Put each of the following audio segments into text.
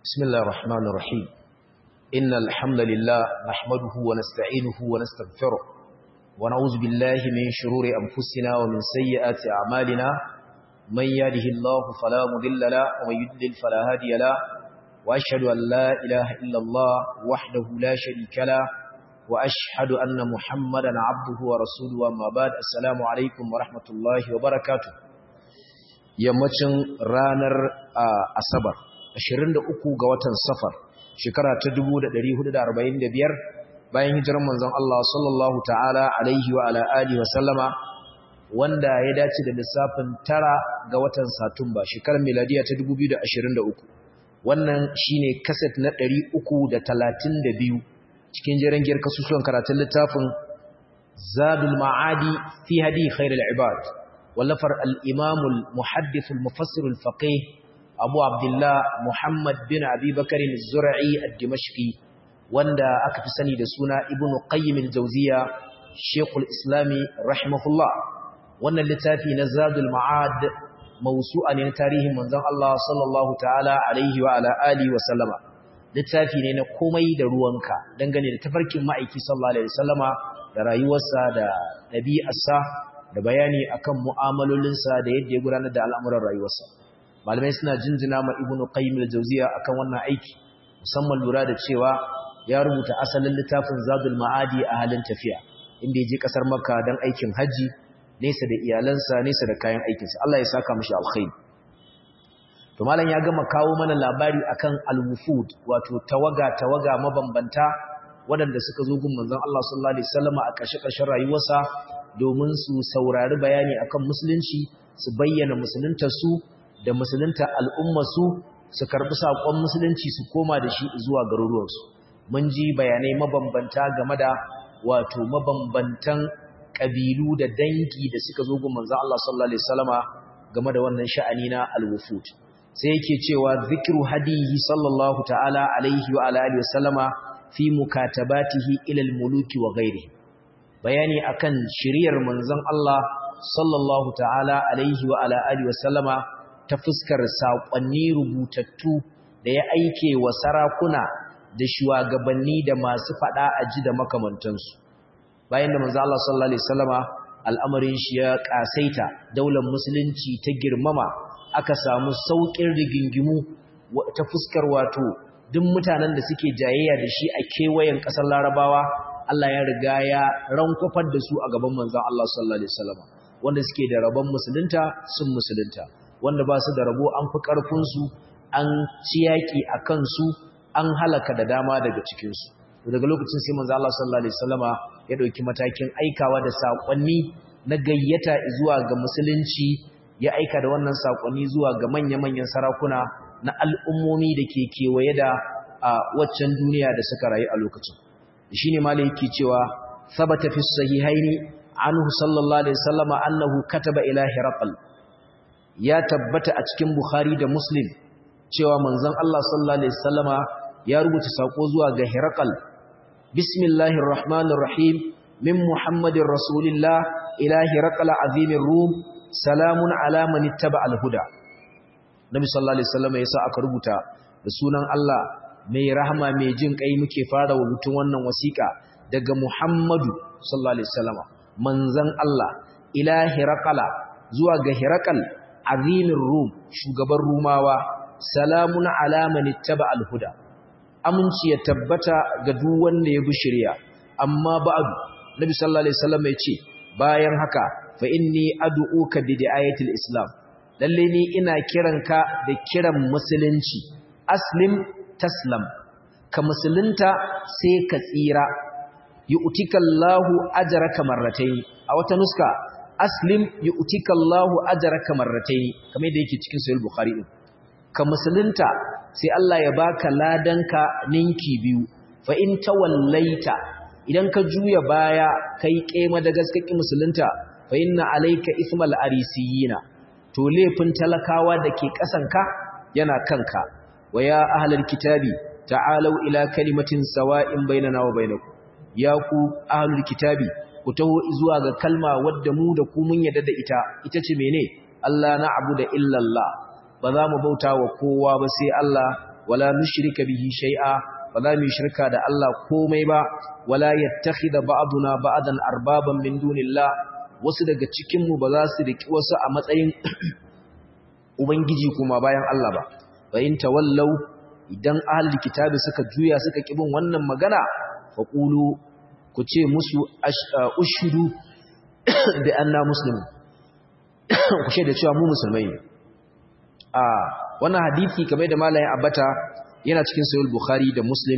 بسم الله الرحمن الرحيم إن الحمد لله نحمده ونستعينه ونستغفره ونعوذ بالله من شرور أنفسنا ومن سيئات أعمالنا من يهده الله فلا مضل له ومن يضلل فلا هادي له وأشهد أن لا إله إلا الله وحده لا شريك له وأشهد أن محمدا عبده ورسوله وما بعد السلام عليكم ورحمة الله وبركاته yammacin ranar asabar 23 ga watan safar shekara ta 1445 bayan hijirar manzon Allah sallallahu ta'ala alaihi wa ala alihi wa sallama wanda ya dace da lissafin tara ga watan satumba shekarar miladiya ta 2023 wannan shine kaset na 332 cikin jirangiyar kasusuwan karatun littafin zadul ma'adi fi hadi khairul ibad wallafar al-imamul muhaddithul mufassirul faqih abu abdullah muhammad bin abi bakarin zura'i ad-dimashqi wanda aka fi sani da suna ibnu qayyim al-jawziya shaykhul islami rahimahullah wannan littafi na zadul ma'ad mawsu'a ne na tarihin manzon Allah sallallahu ta'ala alaihi wa ala alihi wa sallama littafi ne na komai da ruwanka dangane da tafarkin ma'aiki sallallahu alaihi wasallama da rayuwarsa da ɗabi'arsa da bayani akan mu'amalolinsa da yadda ya gudanar da al'amuran rayuwarsa malamai suna jinjina ma ibnu qayyim al-jawziya akan wannan aiki musamman lura da cewa ya rubuta asalin littafin zadul ma'adi a halin tafiya inda ya je kasar makka don aikin haji nesa da iyalansa nesa da kayan aikinsa Allah ya saka mishi alkhairi to malam ya gama kawo mana labari akan al-wufud wato tawaga tawaga mabambanta waɗanda suka zo gun manzon Allah sallallahu alaihi wasallam a ƙarshe-ƙarshen rayuwarsa domin su saurari bayani akan musulunci su bayyana musulunta su da musulunta al'umma su su karɓi saƙon musulunci su koma da shi zuwa garuruwarsu mun ji bayanai mabambanta game da wato mabambantan ƙabilu da dangi da suka zo gun manzon Allah sallallahu alaihi wasallama game da wannan sha'ani na al-wufud sai yake cewa zikru hadihi sallallahu ta'ala alaihi wa alihi wa sallama fi mukatabatihi ila al-muluki wa ghairihi bayani akan shiriyar manzon Allah sallallahu ta'ala alaihi wa alihi wa sallama ta fuskar saƙonni rubutattu da ya aike wa sarakuna da shugabanni da masu fada aji da makamantansu bayan da manzon Allah sallallahu alaihi wasallama al'amarin shi ya kasaita daular musulunci ta girmama aka samu sauƙin rigingimu ta fuskar wato duk mutanen da suke jayayya da shi a kewayen ƙasar larabawa Allah ya riga ya rankwafar da su a gaban manzan Allah sallallahu alaihi wasallam wanda suke da rabon musulunta sun musulunta wanda ba su da rabo an fi ƙarfinsu an ci yaƙi a kansu an halaka da dama daga cikinsu daga lokacin sai manzan Allah sallallahu alaihi wasallama ya ɗauki matakin aikawa da saƙonni na gayyata zuwa ga musulunci ya aika da wannan sakonni zuwa ga manya-manyan sarakuna na al'ummomi da ke kewaye da a waccan duniya da suka rayu a lokacin shi ne malai yake cewa sabata fi sahihaini anhu sallallahu alaihi wasallama annahu kataba ila hiraqal ya tabbata a cikin bukhari da muslim cewa manzon Allah sallallahu alaihi wasallama ya rubuta sako zuwa ga hiraqal bismillahir rahmanir rahim min muhammadin rasulillah ila hiraqal azimir rum salamun alaman ittaba alhuda nabi sallallahu alaihi wasallam yasa aka rubuta da sunan Allah mai rahama mai jin kai muke fara wa mutun wannan wasiqa daga Muhammadu sallallahu alaihi wasallam manzon Allah ila hiraqala zuwa ga hiraqal azimir rum shugaban rumawa salamun alaman ittaba alhuda aminci ya tabbata ga duk wanda ya bi shari'a amma ba'du nabi sallallahu alaihi wasallam ya ce bayan haka fa inni ad'uka bi di'ayatil islam lalle ni ina kiranka da kiran musulunci aslim taslam ka musulunta sai ka tsira yu'tikallahu ajraka marratayn a wata nuska aslim yu'tikallahu ajraka marratayn kamar yadda yake cikin sahih bukhari din ka musulunta sai Allah ya baka ladanka ninki biyu fa in tawallaita idan ka juya baya kai kema da gaskaki musulunta fa inna alayka ismal arisiyina to laifin talakawa dake kasanka yana kanka wa ya ahlul kitabi ta'alu ila kalimatin sawa'in bainana wa bainakum ya ku ahlul kitabi ku taho zuwa ga kalma wadda mu da ku mun yadda da ita ita ce mene Allah na'budu illa Allah ba za mu bauta wa kowa ba sai Allah wala nushrika bihi shay'a ba za mu shirka da Allah komai ba wala yattakhidha ba'duna ba'dan arbaban min dunillah wasu daga cikin mu ba za su riki wasu a matsayin ubangiji kuma bayan Allah ba wa in tawallau idan ahlul kitabi suka juya suka kibin wannan magana faqulu ku ce musu ushudu bi anna muslimun ku shaida cewa mu musulmai ne a wannan hadisi kamar da malamin abata yana cikin sahih bukhari da muslim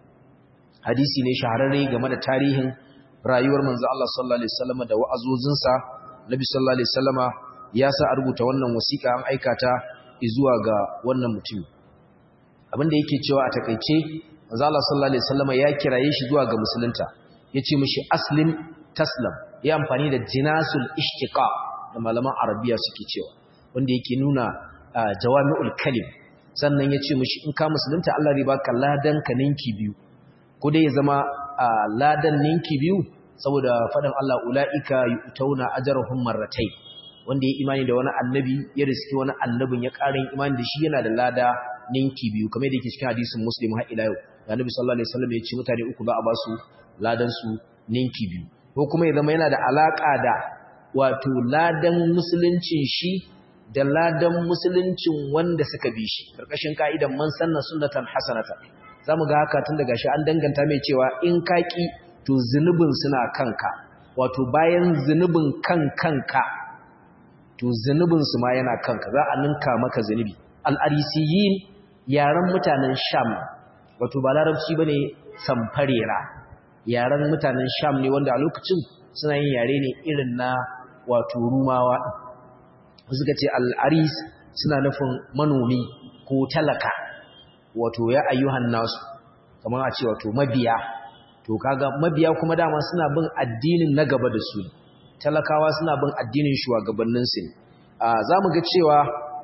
hadisi ne shahararre game da tarihin rayuwar manzo Allah sallallahu alaihi wasallam da wa'azozinsa nabi sallallahu alaihi wasallama ya sa a rubuta wannan wasiƙa an aika ta zuwa ga wannan mutum abinda yake cewa a takeice manzo Allah sallallahu alaihi wasallama ya kiraye shi zuwa ga musulunta yace mishi aslim taslam ya amfani da jinasul ishtiqa da malaman arabiya suke cewa wanda yake nuna jawami'ul kalim sannan yace mishi in ka musulunta Allah zai baka ladan ka ninki biyu ko dai ya zama ladan ninki biyu saboda faɗin Allah ula'ika yu'tauna ajrahum marratayn wanda ya imani da wani annabi ya riski wani annabin ya ƙarin imani da shi yana da lada ninki biyu kamar da yake cikin hadisin muslim har ila yau da annabi sallallahu alaihi wasallam ya ce mutane uku za a ba su ladan su ninki biyu ko kuma ya zama yana da alaka da wato ladan musuluncin shi da ladan musuluncin wanda suka bi shi karkashin ka'idan man sanna sunnatan hasanata zamu ga haka tun daga shi an danganta mai cewa in kaki to zunubin suna kanka wato bayan zunubin kan kanka to zunubin su ma yana kanka za a ninka maka zunubi al-arisiyin yaran mutanen sham wato ba larabci bane samfarera yaran mutanen sham ne wanda a lokacin suna yin yare ne irin na wato rumawa suka ce al-aris suna nufin manomi ko talaka wato ya ayyuhan nasu kamar a ce wato mabiya to kaga mabiya kuma dama suna bin addinin na gaba da su talakawa suna bin addinin shugabannin su za mu ga cewa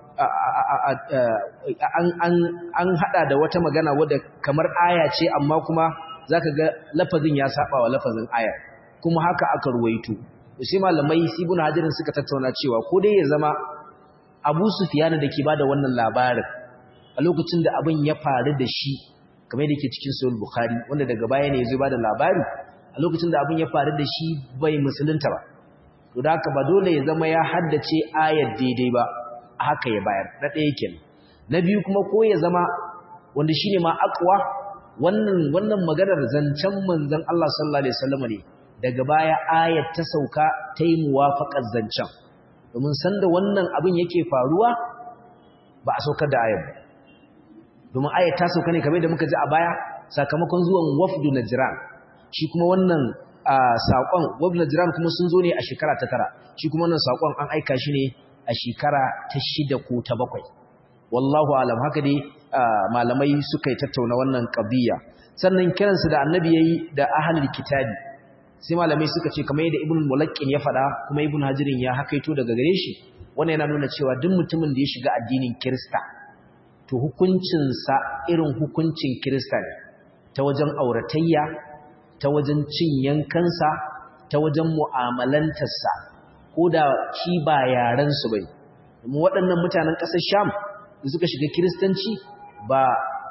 an hada da wata magana wadda kamar aya ce amma kuma zaka ga lafazin ya saba wa lafazin aya kuma haka aka ruwaito sai malamai sibun hajirin suka tattauna cewa ko dai ya zama Abu Sufyan da ke bada wannan labarin a lokacin da abin ya faru da shi kamar da ke cikin Sahih Bukhari wanda daga baya ne yazo bada labari a lokacin da abin ya faru da shi bai musulunta ba to da haka ba dole ya zama ya haddace ayar daidai ba haka ya bayar na ɗaya kenan na biyu kuma ko ya zama wanda shine ma akwa wannan wannan maganar zancen manzon Allah sallallahu alaihi wasallam ne daga baya ayat ta sauka ta yi muwafaqar zancen domin sanda wannan abin yake faruwa ba a saukar da ayat domin ayat ta sauka ne kamar da muka ji a baya sakamakon zuwan wafdu najran shi kuma wannan saƙon wafdu najran kuma sun zo ne a shekara ta tara shi kuma wannan saƙon an aika shi ne a shekara ta shida ko ta bakwai wallahu alam haka dai malamai suka yi tattauna wannan qadiyya sannan kiransu da annabi yayi da ahlul kitabi sai malamai suka ce kamar yadda ibn mulaqqin ya faɗa kuma ibn hajirin ya hakaito daga gare shi wannan yana nuna cewa duk mutumin da ya shiga addinin kirista to hukuncin sa irin hukuncin kirista ne ta wajen auratayya ta wajen cin yankansa ta wajen mu'amalantarsa ko da shi ba yaren su bai domin waɗannan mutanen ƙasar sham da suka shiga kiristanci ba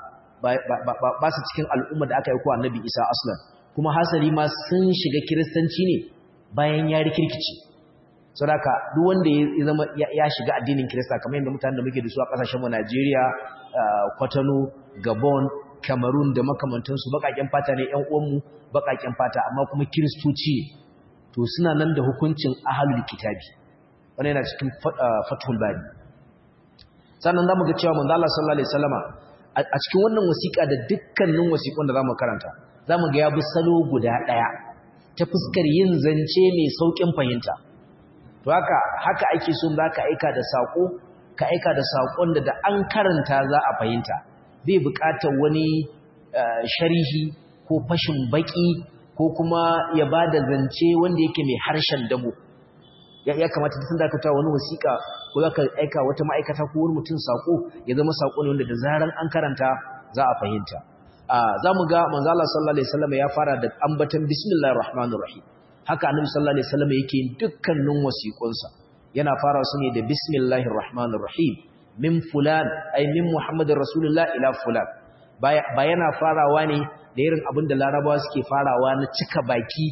ba su cikin al'umma da aka yi ko annabi isa aslan kuma hasali ma sun shiga kiristanci ne bayan ya rikirkici saboda duk wanda ya zama ya shiga addinin kirista kamar yadda mutanen da muke da su a kasashen mu Najeriya Kwatano Gabon Cameroon da makamantansu bakaken fata ne ƴan uwanmu bakaken fata amma kuma kiristoci to suna nan da hukuncin ahlul kitabi wannan yana cikin fathul bari sannan zamu ga cewa manzo Allah sallallahu alaihi wasallama a cikin wannan wasiƙa da dukkanin wasiƙun da zamu karanta zamu ga ya bi salo guda ɗaya ta fuskar yin zance mai saukin fahimta to haka haka ake so zaka aika da sako ka aika da sakon da da an karanta za a fahimta bai buƙatar wani sharhi ko fashin baki ko kuma ya bada zance wanda yake mai harshen damo ya kamata tun da ka ta wani wasiƙa ko za ka aika wata ma'aikata ko wani mutum saƙo ya zama saƙo ne wanda da zaran an karanta za a fahimta za mu ga manzala sallallahu alaihi wasallam ya fara da ambatan bismillahir rahmanir rahim haka annabi sallallahu alaihi wasallam yake dukkanin wasiƙunsa yana fara su ne da bismillahir rahmanir rahim min fulan ay min muhammadin rasulullah ila fulan ba yana farawa ne da irin abin da larabawa suke farawa na cika baki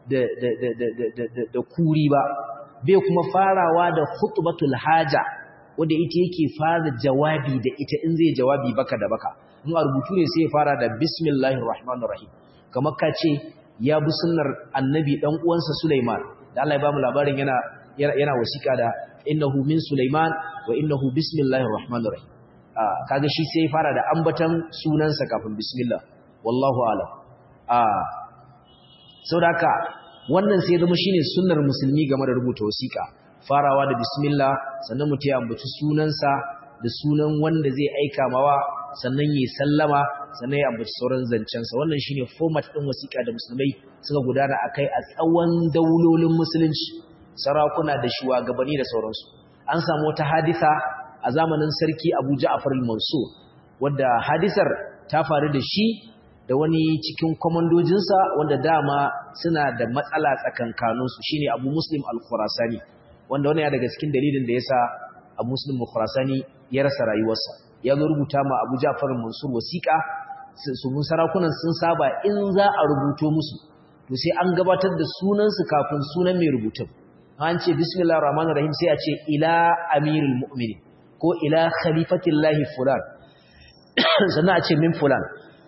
da kuri ba bai kuma farawa da khutbatul haja wanda ita yake fara jawabi da ita in zai jawabi baka da baka in a rubutu ne sai ya fara da bismillahir rahmanir rahim kamar ka ce ya bi sunnar annabi dan uwansa Sulaiman da Allah ya ba mu labarin yana yana wasiƙa da innahu min Sulaiman wa innahu bismillahir rahmanir rahim ah kaga shi sai ya fara da ambatan sunansa kafin bismillah wallahu a'lam ah saboda haka wannan sai zama shine sunnar musulmi game da rubuta wasiƙa farawa da bismillah sannan mutum ya ambaci sunansa da sunan wanda zai aika mawa sannan ya sallama sannan ya ambaci sauran zancensa wannan shine format din wasiƙa da musulmai suka gudana akai a tsawon daulolin musulunci sarakuna da shugabanni da sauransu an samu wata hadisa a zamanin sarki Abu Ja'far al-Mansur wanda hadisar ta faru da shi da wani cikin komandojinsa wanda dama suna da matsala tsakankaninsu shine Abu Muslim al-Khurasani wanda wani ya daga cikin dalilin da yasa Abu Muslim al-Khurasani ya rasa rayuwarsa ya zo rubuta ma Abu Ja'far al-Mansur wasiqa su mun sarakunan sun saba in za a rubuto musu to sai an gabatar da sunansu kafin sunan mai rubutun an ce bismillahir rahmanir rahim sai a ce ila amirul mu'minin ko ila khalifatillahi fulan sannan a ce min fulan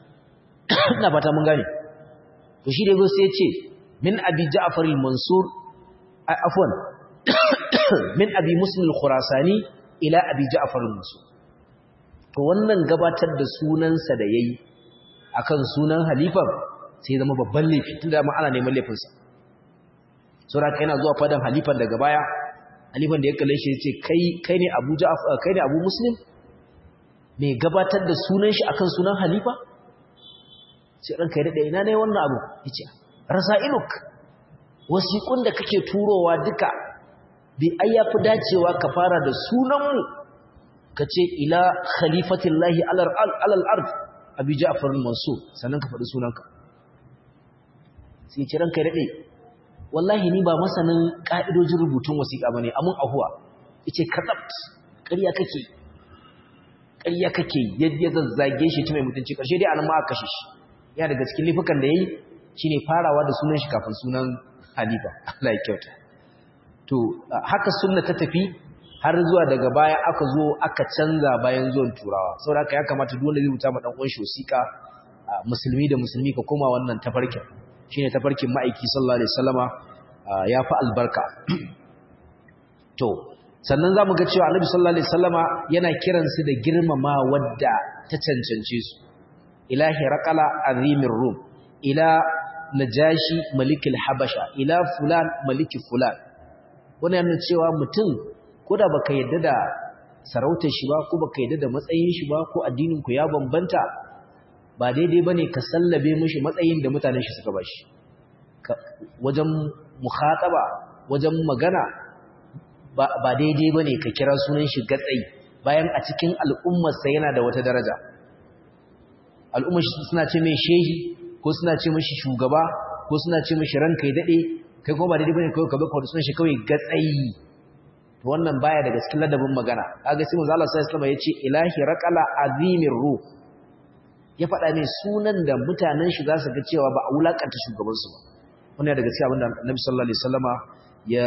ina fata mun gane to shi da yazo sai ya ce min abi ja'far al-mansur afwan min abi muslim al-khurasani ila abi ja'far al-mansur to wannan gabatar da sunansa da yayi akan sunan halifan sai zama babban laifi tunda ma ana neman laifin sa saboda kai yana zuwa fadan halifan daga baya halifan da ya kalle shi ya ce kai kai ne abu ja'far kai ne abu muslim me gabatar da sunan shi akan sunan halifa sai ranka ya daɗe ina ne wannan abu ya ce rasa'iluk wasiƙun da kake turowa duka bi ai ya fi dacewa ka fara da sunanmu ka ce ila khalifatin lahi alal ard abi ja'far mansur sannan ka faɗi sunanka sai ce ranka ya daɗe wallahi ni ba masanin ƙa'idojin rubutun wasiƙa ba ne amun ahuwa ya ce kazabt ƙarya kake ƙarya kake yadda zazzage shi ta mai mutunci ƙarshe dai anan ma aka kashe shi ya daga cikin lifukan da ya yi shi ne farawa da sunan shi kafin sunan halifa Allah ya kyauta to haka sunna ta tafi har zuwa daga baya aka zo aka canza bayan zuwan turawa saboda haka ya kamata duk wanda zai rubuta ma dan uwan shi wasiƙa musulmi da musulmi ka koma wannan tafarkin shine tafarkin ma'aiki sallallahu alaihi wasallama ya fi albarka to sannan zamu ga cewa annabi sallallahu alaihi wasallama yana kiransu da girmama wadda ta cancance su ila hiraqala azimir rum ila najashi malikil habasha ila fulan maliki fulan wannan yana cewa mutum koda baka yadda da sarautar shi ba ko baka yadda da matsayin shi ba ko addinin ku ya bambanta ba daidai bane ka sallabe mishi matsayin da mutanen shi suka bashi wajen mukhataba wajen magana ba daidai bane ka kira sunan shi gatsai bayan a cikin al'ummar sa yana da wata daraja al'ummar suna ce mai shehi ko suna ce mashi shugaba ko suna ce mashi ranka ya dade kai kuma ba daidai bane kawai ka baka sunan shi kawai gatsayi to wannan baya daga cikin ladabin magana kaga sai manzo Allah sallallahu alaihi wasallam yace ilahi raqala azimir ruh ya faɗa mai sunan da mutanen shi za su ga cewa ba a wulakanta shugaban su ba wannan daga cikin abin da Annabi sallallahu alaihi wasallama ya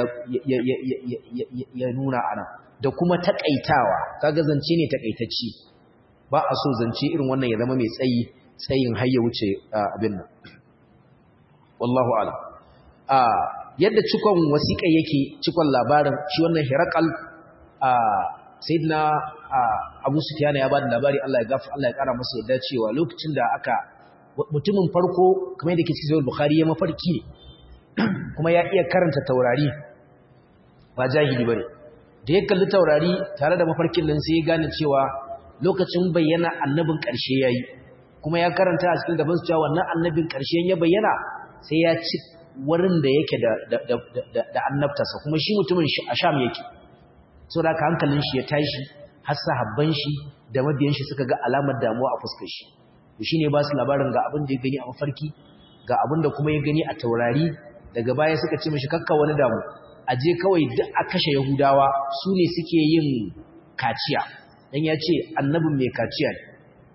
ya nuna ana da kuma takaitawa kaga zance ne takaitacci ba a so zance irin wannan ya zama mai tsayi tsayin har ya wuce abin nan wallahu a'lam yadda cikon wasiƙa yake cikon labarin shi wannan hirakal sayyidina abu sufyan ya bada labari Allah ya gafa Allah ya kara masa yadda cewa lokacin da aka mutumin farko kamar yadda ke cikin sahih bukhari ya mafarki ne kuma ya iya karanta taurari ba jahili bane da ya kalli taurari tare da mafarkin nan sai ya gane cewa lokacin bayyana annabin ƙarshe yayi kuma ya karanta a cikin gaban su cewa wannan annabin ƙarshe ya bayyana sai ya ci wurin da yake da annabtarsa kuma shi mutumin a sham yake so da hankalin shi ya tashi har sahabban shi da mabiyan shi suka ga alamar damuwa a fuskar shi to shine ba su labarin ga abin da ya gani a mafarki ga abin da kuma ya gani a taurari daga baya suka ce mishi kakka wani damu a je kawai duk a kashe yahudawa su ne suke yin kaciya dan ya ce annabin mai kaciya ne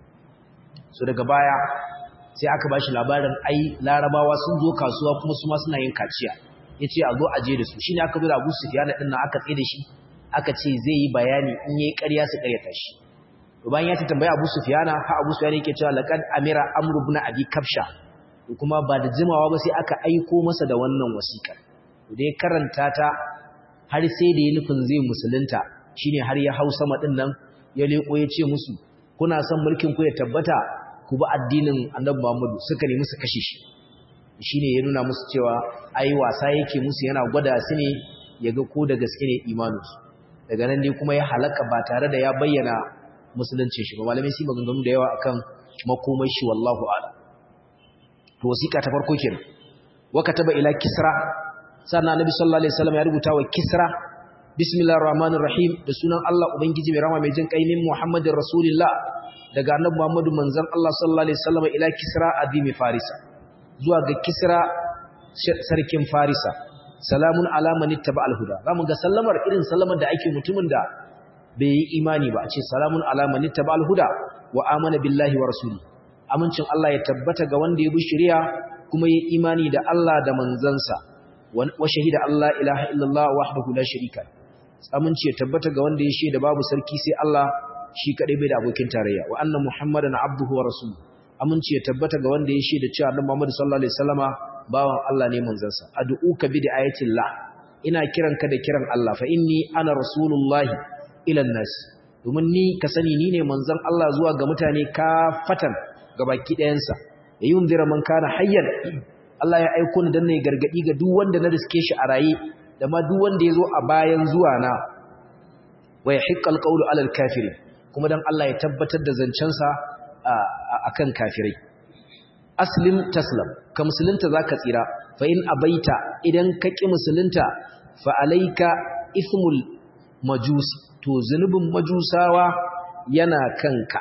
so daga baya sai aka bashi labarin ai larabawa sun zo kasuwa kuma su ma suna yin kaciya yace a zo a je da su shine aka zo da Abu Sufyan din nan aka tsaye da shi aka ce zai yi bayani in yayi ƙarya su ƙaryata shi to bayan ya ta tambaya Abu Sufyan ha Abu Sufyan yake cewa laqad amira amru ibn abi kafsha kuma ba da jimawa ba sai aka aiko masa da wannan wasiƙar da ya karanta ta har sai da ya nufin zai musulunta shine har ya hau sama din nan ya leko ya ce musu kuna son mulkin ku ya tabbata ku bi addinin Annabi Muhammadu suka nemi su kashe shi shine ya nuna musu cewa ai wasa yake musu yana gwada su ne ya ga ko da gaske ne imaninsu daga nan dai kuma ya halaka ba tare da ya bayyana musulunci shi ba malamai sai maganganu da yawa akan makomai shi wallahu a'lam to wasiƙa ta farko kenan wa kataba ila kisra sannan annabi sallallahu alaihi wasallam ya rubuta wa kisra bismillahir rahmanir rahim da sunan Allah ubangiji mai rahama mai jin kai min muhammadin rasulullah daga annabi muhammadu manzon Allah sallallahu alaihi wasallam ila kisra adimi farisa zuwa ga kisra sarkin farisa salamun ala man ittaba al-huda zamu ga sallamar irin sallamar da ake mutumin da bai yi imani ba a ce salamun ala man ittaba al-huda wa amana billahi wa rasuli amincin Allah ya tabbata ga wanda ya bi shari'a kuma yi imani da Allah da manzansa wa shahida Allah ilaha illallah wahdahu la sharika aminci ya tabbata ga wanda ya shaida babu sarki sai Allah shi kadai bai da abokin tarayya wa anna muhammadan abduhu wa rasuluhu aminci ya tabbata ga wanda ya shaida cewa annabi Muhammad sallallahu alaihi wasallama bawan Allah ne manzansa ad'uka bi ayatillah ina kiranka da kiran Allah fa inni ana rasulullahi ila nas domin ni ka sani ni ne manzon Allah zuwa ga mutane kafatan gabaki ɗayansa ya yunzira man kana hayyan Allah ya aiko ni dan ne gargadi ga duk wanda na riske shi a raye da ma duk wanda yazo a bayan zuwa na wa yahiqqal qawlu alal kafirin kuma dan Allah ya tabbatar da zancensa akan kafirai aslim taslam ka musulunta zaka tsira fa in abaita idan ka ki musulunta fa alayka ismul majus to zunubin majusawa yana kanka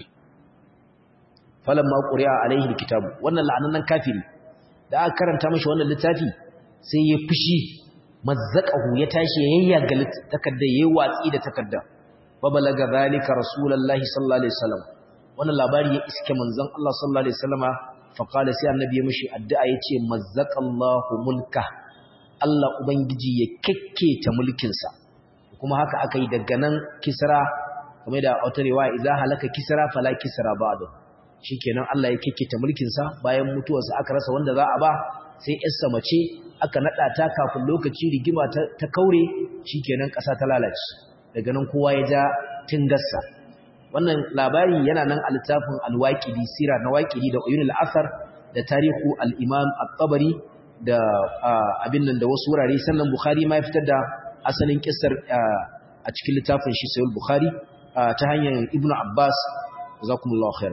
falamma quri'a alaihi alkitabu wannan la'anannan kafiri da aka karanta mashi wannan littafi sai ya fushi mazzaqahu ya tashi yayyaga takarda yayi watsi da takarda fa balaga zalika rasulullahi sallallahu alaihi wasallam wannan labari ya iske manzon Allah sallallahu alaihi wasallama fa qala sai annabi ya mishi addu'a yace mazzaqallahu mulka Allah ubangiji ya kekketa mulkin sa kuma haka aka yi daga nan kisra kamar da wata riwaya idza halaka kisra fala kisra ba'da shikenan Allah ya kekketa mulkin sa bayan mutuwarsa aka rasa wanda za a ba sai yarsa mace aka nada ta kafin lokaci rigima ta kaure shikenan kasa ta lalace daga nan kowa ya ja tingarsa wannan labari yana nan a littafin al-waqidi sira na waqidi da uyun al-athar da tarihu al-imam at-tabari da abin nan da wasu wurare sannan bukhari ma ya fitar da asalin kissar a cikin littafin shi sahih bukhari ta hanyar ibnu abbas jazakumullahu khair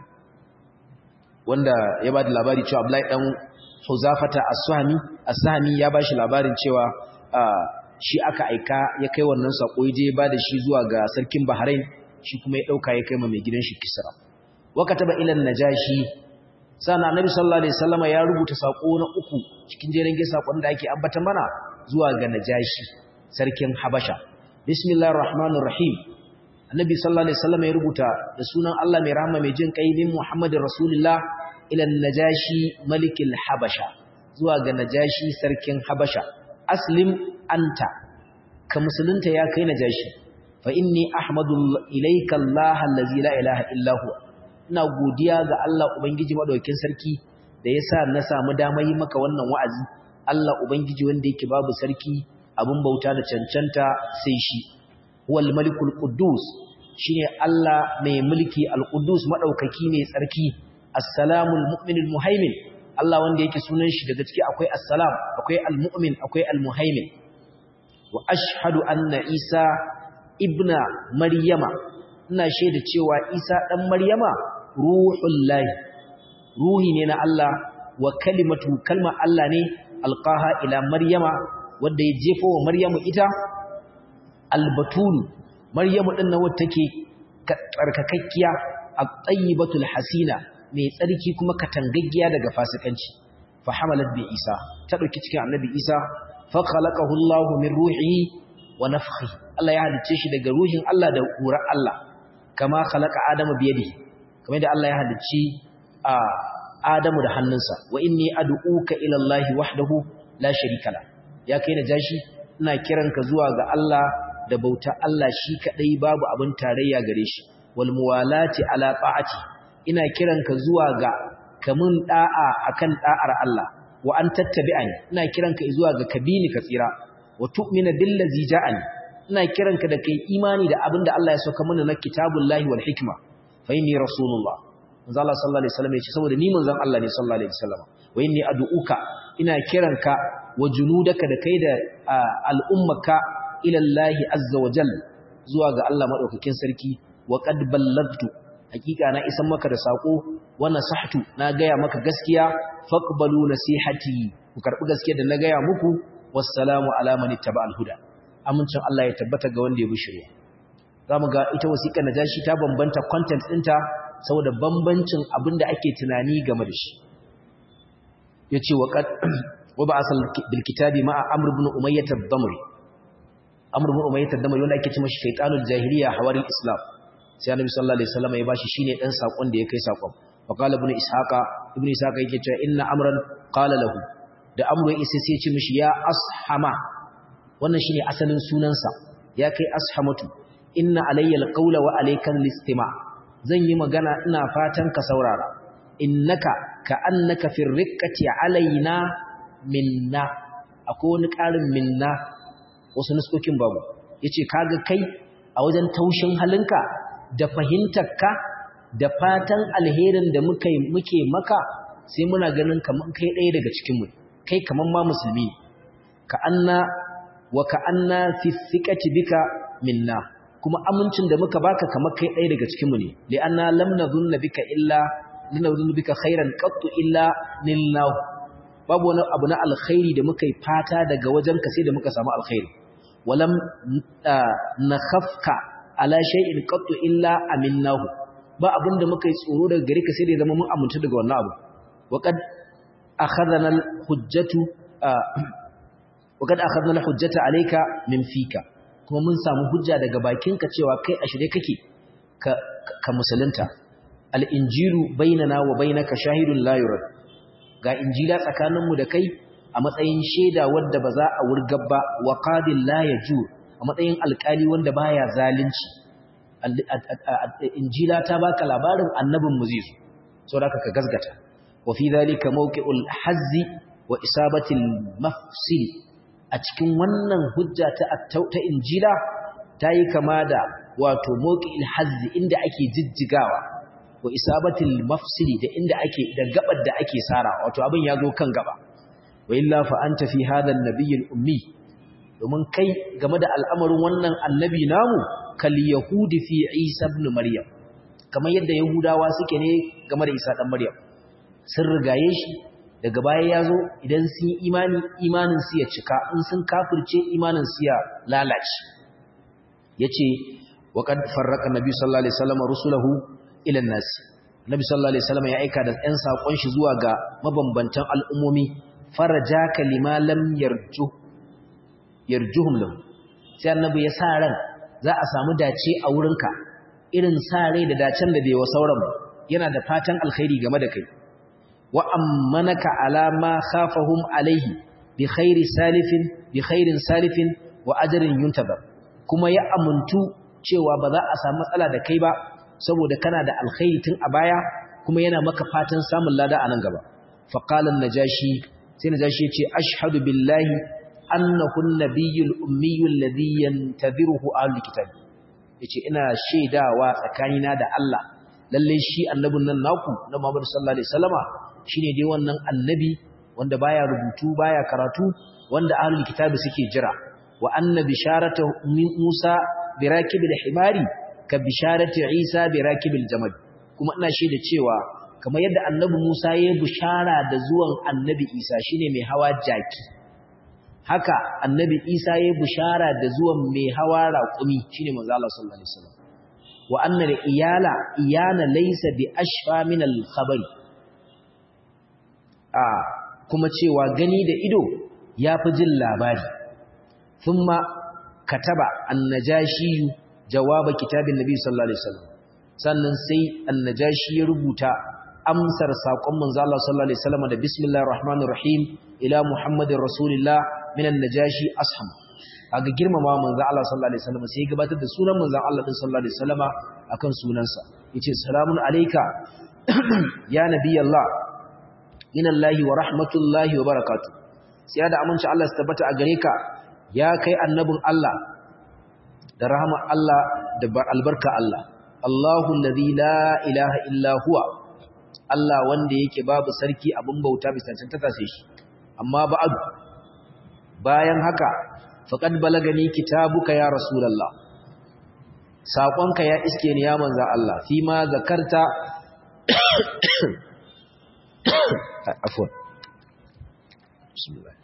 wanda ya bada labari cewa abdullahi dan huzafata as-sahmi as-sahmi ya bashi labarin cewa shi aka aika ya kai wannan sako je ba da shi zuwa ga sarkin Bahrain shi kuma ya dauka ya kai ma mai gidan shi Kisra wa kataba ila najashi sana annabi sallallahu alaihi wasallam ya rubuta sako na uku cikin jerin ge sakon da ake ambata mana zuwa ga najashi sarkin Habasha bismillahir rahmanir rahim annabi sallallahu alaihi wasallam ya rubuta da sunan Allah mai rahama mai jin kai bin Muhammadir rasulullah ila najashi malikil habasha zuwa ga najashi sarkin habasha aslim anta ka musulunta ya kai najashi fa inni ahmadu ilayka Allah allazi la ilaha illa huwa ina godiya ga Allah ubangiji madaukakin sarki da yasa na samu damar yi maka wannan wa'azi Allah ubangiji wanda yake babu sarki abun bauta da cancanta sai shi huwal malikul quddus shine Allah mai mulki al-quddus madaukaki mai tsarki assalamul mu'minul muhaimin Allah wanda yake sunan shi daga ciki akwai assalam akwai almu'min akwai almuhaimin wa ashhadu anna isa ibna maryama ina shaida cewa isa dan maryama ruhullahi ruhi ne na Allah wa kalimatu kalma Allah ne alqaha ila maryama wanda ya jefo wa maryamu ita albatul maryamu din nan wacce take tsarkakakkiya at-tayyibatul hasina mai tsarki kuma katangaggiya daga fasikanci fa hamalat bi isa ta dauki cikin annabi isa fa khalaqahu Allah min ruhihi wa nafkhi Allah ya halicce shi daga ruhin Allah da ƙurar Allah kama khalaqa adama biyadihi kamar da Allah ya halicci a Adamu da hannunsa wa inni ad'uka ila Allah wahdahu la sharika la ya kai na jashi ina kiranka zuwa ga Allah da bauta Allah shi kadai babu abin tarayya gare shi wal muwalati ala ta'ati ina kiranka zuwa ga kamun da'a akan da'ar Allah wa an tattabi'ani ina kiranka zuwa ga kabini ka tsira wa tu'mina billazi ja'ani ina kiranka da kai imani da abinda Allah ya sauka mana na kitabullahi wal hikma fa inni rasulullah manzo Allah sallallahu alaihi wasallam ya ce saboda ni manzon Allah ne sallallahu alaihi wasallam wa inni ad'uka ina kiranka wa junudaka da kai da al'ummaka ila Allah azza wa jalla zuwa ga Allah madaukakin sarki wa qad ballagtu hakika na isan maka da sako wa nasahtu na gaya maka gaskiya faqbalu nasihati ku karbi gaskiya da na gaya muku wassalamu ala man ittaba'al huda amincin Allah ya tabbata ga wanda ya bi shari'a zamu ga ita wasiƙar najashi ta bambanta content ɗinta saboda bambancin abinda ake tunani game da shi yace wa qad wa ba'asal bil kitabi ma'a amr ibn umayyah ad-damri amr ibn umayyah ad-damri wanda ake cewa shaytanul jahiliya hawaril islam sai annabi sallallahu alaihi wasallam ya bashi shine dan sakon da ya kai sakon fa qala ibn ishaqa ibn ishaqa yake cewa inna amran qala lahu da amru isa sai ya ce mishi ya ashama wannan shine asalin sunansa ya kai ashamatu inna alayya alqawla wa alayka alistima zan yi magana ina fatan ka saurara innaka ka annaka fi riqqati alaina minna akwai wani ƙarin minna wasu nuskokin babu yace kaga kai a wajen taushin halinka da fahimtarka da fatan alherin da muke muke maka sai muna ganin kaman kai ɗaya daga cikin mu kai kaman ma musulmi ka anna wa ka anna fi thiqati bika minna kuma amincin da muka baka kamar kai ɗaya daga cikin mu ne li anna lam nadhunna bika illa linadhunna bika khairan qattu illa lillahu babu wani abu na alkhairi da muka yi fata daga wajenka sai da muka samu alkhairi walam nakhafka ala shay'in qattu illa aminnahu ba abinda muka yi tsoro daga gare ka sai da zama mun amintu daga wannan abu waqad akhadhana alhujjatu waqad akhadhana alhujjata alayka min fika kuma mun samu hujja daga bakinka cewa kai a shirye kake ka ka musulunta al-injilu bainana wa bainaka shahidun la yurad ga injila tsakaninmu da kai a matsayin shaida wadda ba za a wurgar ba wa qadil la yajur a matsayin alkali wanda baya zalunci injila ta baka labarin annabin mu zai zo saboda ka gasgata wa fi dhalika mawqi'ul hazzi wa isabatil mafsil a cikin wannan hujja ta ta injila tayi kama da wato mawqi'il hazzi inda ake jijjigawa wa isabatil mafsili da inda ake da gabar da ake sara wato abin ya zo kan gaba wa illa fa anta fi hadha an ummi domin kai game da al'amarin wannan annabi namu kal yahudi fi isa ibn maryam kamar yadda yahudawa suke ne game da isa dan maryam sun rigaye shi daga baya ya zo idan sun yi imani imanin su ya cika in sun kafirce imanin su ya lalace yace wa qad farraqa nabi sallallahu alaihi wasallam rusulahu ilan nasi nabi sallallahu alaihi wasallam ya aika da ɗan sakon shi zuwa ga mabambantan al'ummomi faraja kalima lam yarju yarjuhum lahu sai annabi ya sa ran za a samu dace a wurinka irin sa rai da dacen da bai wa sauran ba yana da fatan alkhairi game da kai wa ammanaka ala ma khafahum alaihi bi khairi salifin bi khairin salifin wa ajrin yuntazar kuma ya amuntu cewa ba za a samu matsala da kai ba saboda kana da alkhairi tun a baya kuma yana maka fatan samun lada a nan gaba faqalan najashi sai najashi yace ashhadu billahi annahu an-nabiyyul ummiyyul ladhi yantadhiruhu ahlul kitab yace ina shaidawa tsakanina da Allah lalle shi annabin nan naku na Muhammad sallallahu alaihi wasallama shine dai wannan annabi wanda baya rubutu baya karatu wanda ahlul kitab suke jira wa anna bisharatu Musa birakibil himari ka bisharati Isa bi rakibil jamal kuma ina shaida cewa kamar yadda annabi Musa ya bishara da zuwan annabi Isa shine mai hawa jaki haka annabi Isa ya bishara da zuwan mai hawa raƙumi shine manzo Allah sallallahu alaihi wasallam wa anna iyala iyana laysa bi ashfa min al khabari a kuma cewa gani da ido yafi jin labari thumma kataba annajashi jawaba kitabin nabi sallallahu alaihi wasallam sannan sai annajashi ya rubuta amsar saƙon manzo Allah sallallahu alaihi wasallam da bismillahir rahmanir rahim ila muhammadin rasulillah minan najashi asham aga girmama manzo Allah sallallahu alaihi wasallam sai gabatar da sunan manzo Allah din sallallahu alaihi wasallama akan sunansa yace salamun alayka ya nabiyallah minallahi wa rahmatullahi wa barakatuh sai da aminci Allah ya tabbata a gare ka ya kai annabin Allah da rahama Allah da albarka Allah Allahu allazi la ilaha illa huwa Allah wanda yake babu sarki abin bauta bisa cancanta sai shi amma ba'ad bayan haka faqad balagani kitabuka ya rasulullah saƙonka ya iske ni ya manzo Allah fi ma zakarta afwan bismillah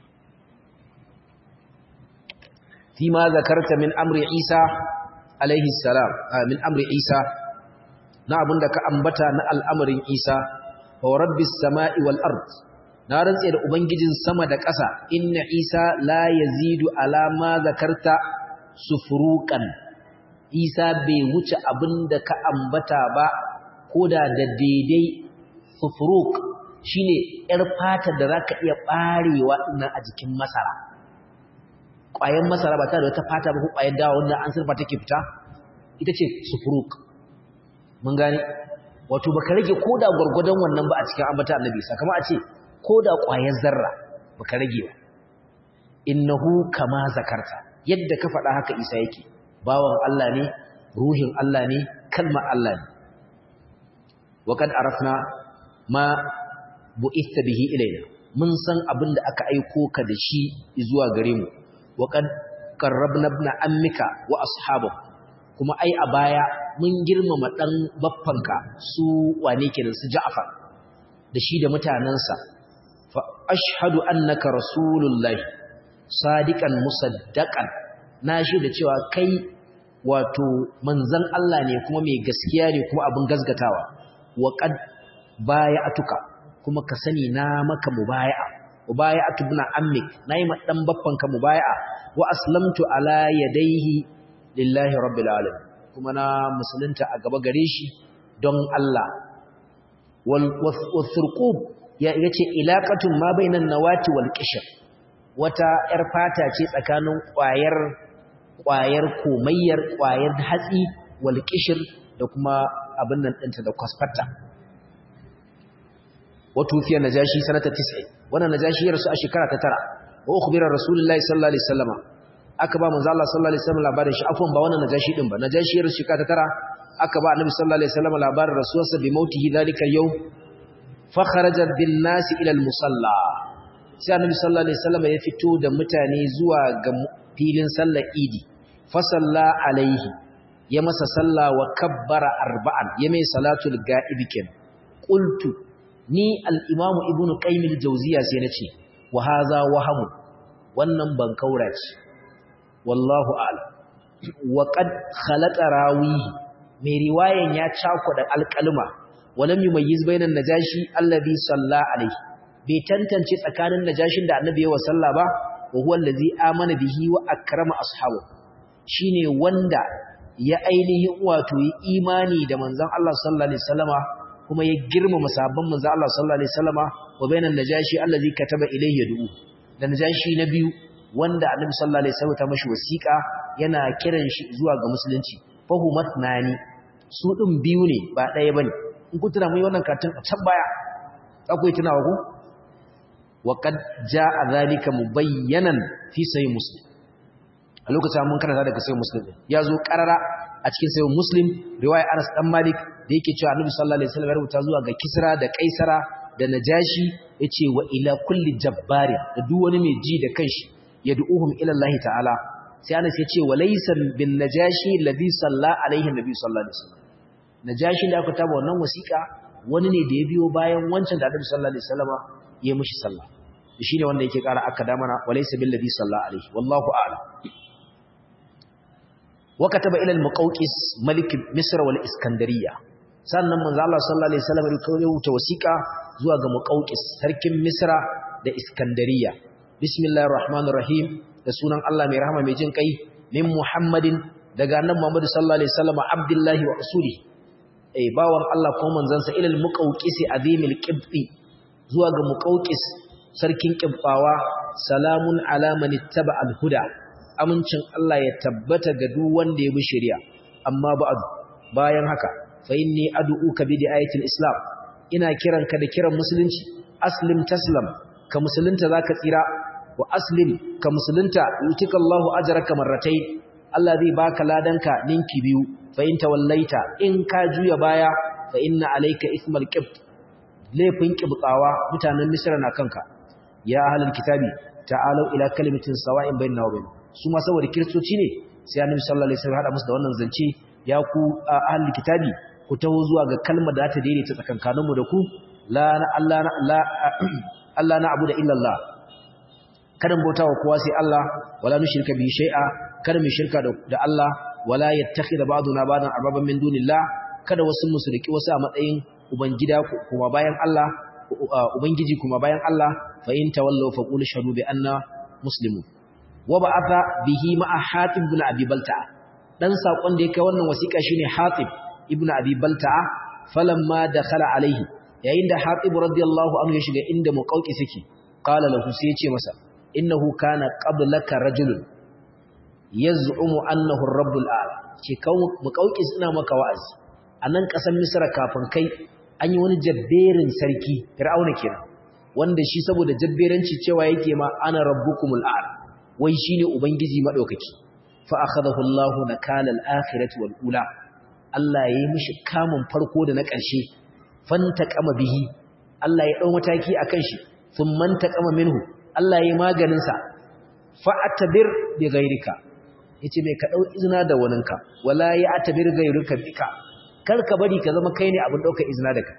fi ma zakarta min amri Isa alaihi salam min amri Isa na abinda ka ambata na al'amarin Isa wa rabbis sama'i wal ard na rantse da ubangijin sama da ƙasa inna Isa la yazidu ala ma zakarta sufruqan Isa bai wuce abinda ka ambata ba koda da daidai sufruq shine yar fatar da zaka iya barewa ina a jikin masara ƙwayar masara ba ta da wata fata ba ko ƙwayar dawa wanda an surfa take fita ita ce sufuruk mun gane wato baka rage koda gurgudan wannan ba a cikin ambata annabi sa kamar a ce koda ƙwayar zarra baka rage ba innahu kama zakarta yadda ka faɗa haka Isa yake bawan Allah ne ruhin Allah ne kalmar Allah ne wa kad arafna ma bu'itha bihi ilaina mun san abin da aka aiko ka da shi zuwa gare mu wa kad qarrabna ibn ammika wa ashabahu kuma ai a baya mun girmama dan baffanka su wane kenan su Ja'far da shi da mutanansa fa ashhadu annaka rasulullahi sadiqan musaddaqan na shi da cewa kai wato manzon Allah ne kuma mai gaskiya ne kuma abin gazgatawa wa qad baya'atuka kuma ka sani na maka mubaya'a mubaya'atu ibn ammik nayi ma dan baffanka mubaya'a wa aslamtu ala yadayhi lillahi rabbil alamin kuma na musulunta a gaba gare shi don Allah wal wathurqub ya yace ilaqatun ma bainan nawati wal qishr wata yar fata ce tsakanin ƙwayar ƙwayar komayyar ƙwayar hatsi wal qishr da kuma abin nan ɗinta da kwasfata wato fiye najashi sanata 90 wannan najashi ya rasu a shekara ta tara wa ukhbira rasulullahi sallallahu alaihi wasallama aka ba manzo Allah sallallahu alaihi wasallam labarin shi afwan ba wannan najashi din ba najashi ya rasu shekara ta tara aka ba annabi sallallahu alaihi wasallam labarin rasuwarsa bi mautihi zalika yau fa kharaja bin nas ila al musalla sai annabi sallallahu alaihi wasallam ya fito da mutane zuwa ga filin sallar idi fa salla alaihi ya masa salla wa kabbara arba'an ya mai salatul ga'ibi ken qultu ni al-imam ibnu qayyim al-jawziya sai nace wa hadha wahamu wannan ban kaurace wallahu a'lam wa qad khalaqa rawihi mai riwayan ya cakuda alqalma walam yumayyiz bainan najashi alladhi salla alayhi bai tantance tsakanin najashin da annabi ya salla ba wa huwa allazi amana bihi wa akrama ashabu shine wanda ya ainihin wato yi imani da manzon Allah sallallahu alaihi wasallama kuma ya girmama sabon manzon Allah sallallahu alaihi wasallama wa bainan najashi allazi kataba ilayhi yad'u da najashi na biyu wanda annabi sallallahu alaihi wasallam ta mashi wasiƙa yana kiran shi zuwa ga musulunci fahumat nani su din biyu ne ba ɗaya bane in ku tuna mun wannan katin a can baya akwai tunawa ku wa qad jaa zalika mubayyanan fi sahih muslim a lokacin mun karanta daga sahih muslim ya zo karara a cikin sahih muslim riwaya Anas dan Malik da yake cewa annabi sallallahu alaihi wasallam ya rubuta zuwa ga Kisra da Kaisara da Najashi yace wa ila kulli jabbari da duk wani mai ji da kanshi yad'uhum ila Allah ta'ala sai Anas ya ce walaysa bin najashi alladhi salla alaihi nabi sallallahu alaihi wasallam najashi da aka taba wannan wasiƙa wani ne da ya biyo bayan wancan da Annabi sallallahu alaihi wasallama ya mishi sallah shine wanda yake ƙara aka da mana walaysa bil ladhi salla alaihi wallahu a'lam wa kataba ila al-muqawqis malik misr wal iskandariya sannan manzo Allah sallallahu alaihi wasallam ya rubuta wasiƙa zuwa ga muqawqis sarkin misra da iskandariya bismillahir rahmanir rahim da sunan Allah mai rahama mai jin kai min muhammadin daga annabi muhammad sallallahu alaihi wasallam abdullahi wa rasuli eh bawan Allah ko manzansa ilal muqawqisi azimil qibti zuwa ga muqawqis sarkin qibbawa salamun ala man ittaba al huda amincin Allah ya tabbata ga duk wanda ya bi shari'a amma ba'd bayan haka fa inni ad'uka bi ayatil islam ina kiranka da kiran musulunci aslim taslam ka musulunta zaka tsira wa aslim ka musulunta yutika Allahu ajraka marratayn Allah zai baka ladanka ninki biyu fa in tawallaita in ka juya baya fa inna alayka ismal qibt laifin qibtawa mutanen misra na kanka ya ahlul kitabi ta'alu ila kalimatin sawa'in bainana wa bainakum su ma saboda kiristoci ne sai annabi sallallahu alaihi wasallam hada musu da wannan zance ya ku ahlul kitabi ku taho zuwa ga kalmar da ta daidaita tsakankaninmu da ku la Allah la Allah na abu da illallah kada mu bauta wa kowa sai Allah wala nushrika bihi shay'a kada mu shirka da Allah wala yattakhidha ba'duna ba'dan arbaban min dunillah kada wasu musulki wasu a matsayin ubangida kuma bayan Allah ubangiji kuma bayan Allah fa in tawallaw fa qul shahadu bi anna muslimun wa ba'atha bihi ma'a hatib ibn abi balta'a dan sakon da yake wannan wasiƙa shine hatib ibn abi balta'a falamma dakhala alaihi yayin da hatib radiyallahu anhu ya shiga inda muqawqi suke qala lahu sai ya ce masa innahu kana qablaka rajulun yaz'umu annahu ar-rabbul a'la ce kawo muqawqi ina maka wa'azi anan kasan misra kafin kai an yi wani jabberin sarki fir'auna kenan wanda shi saboda jabberanci cewa yake ma ana rabbukumul a'la wai shine ubangiji madaukaki fa akhadahu Allahu nakala al-akhirati wal ula Allah ya yi mishi kamun farko da na ƙarshe fanta kama bihi Allah ya ɗau mataki a kan shi sun manta kama minhu Allah ya yi maganinsa fa'atabir bi gairika ya ce mai ka ɗau izina da waninka wala ya atabir gairika bika kar ka bari ka zama kai ne abin ɗaukar izina da ka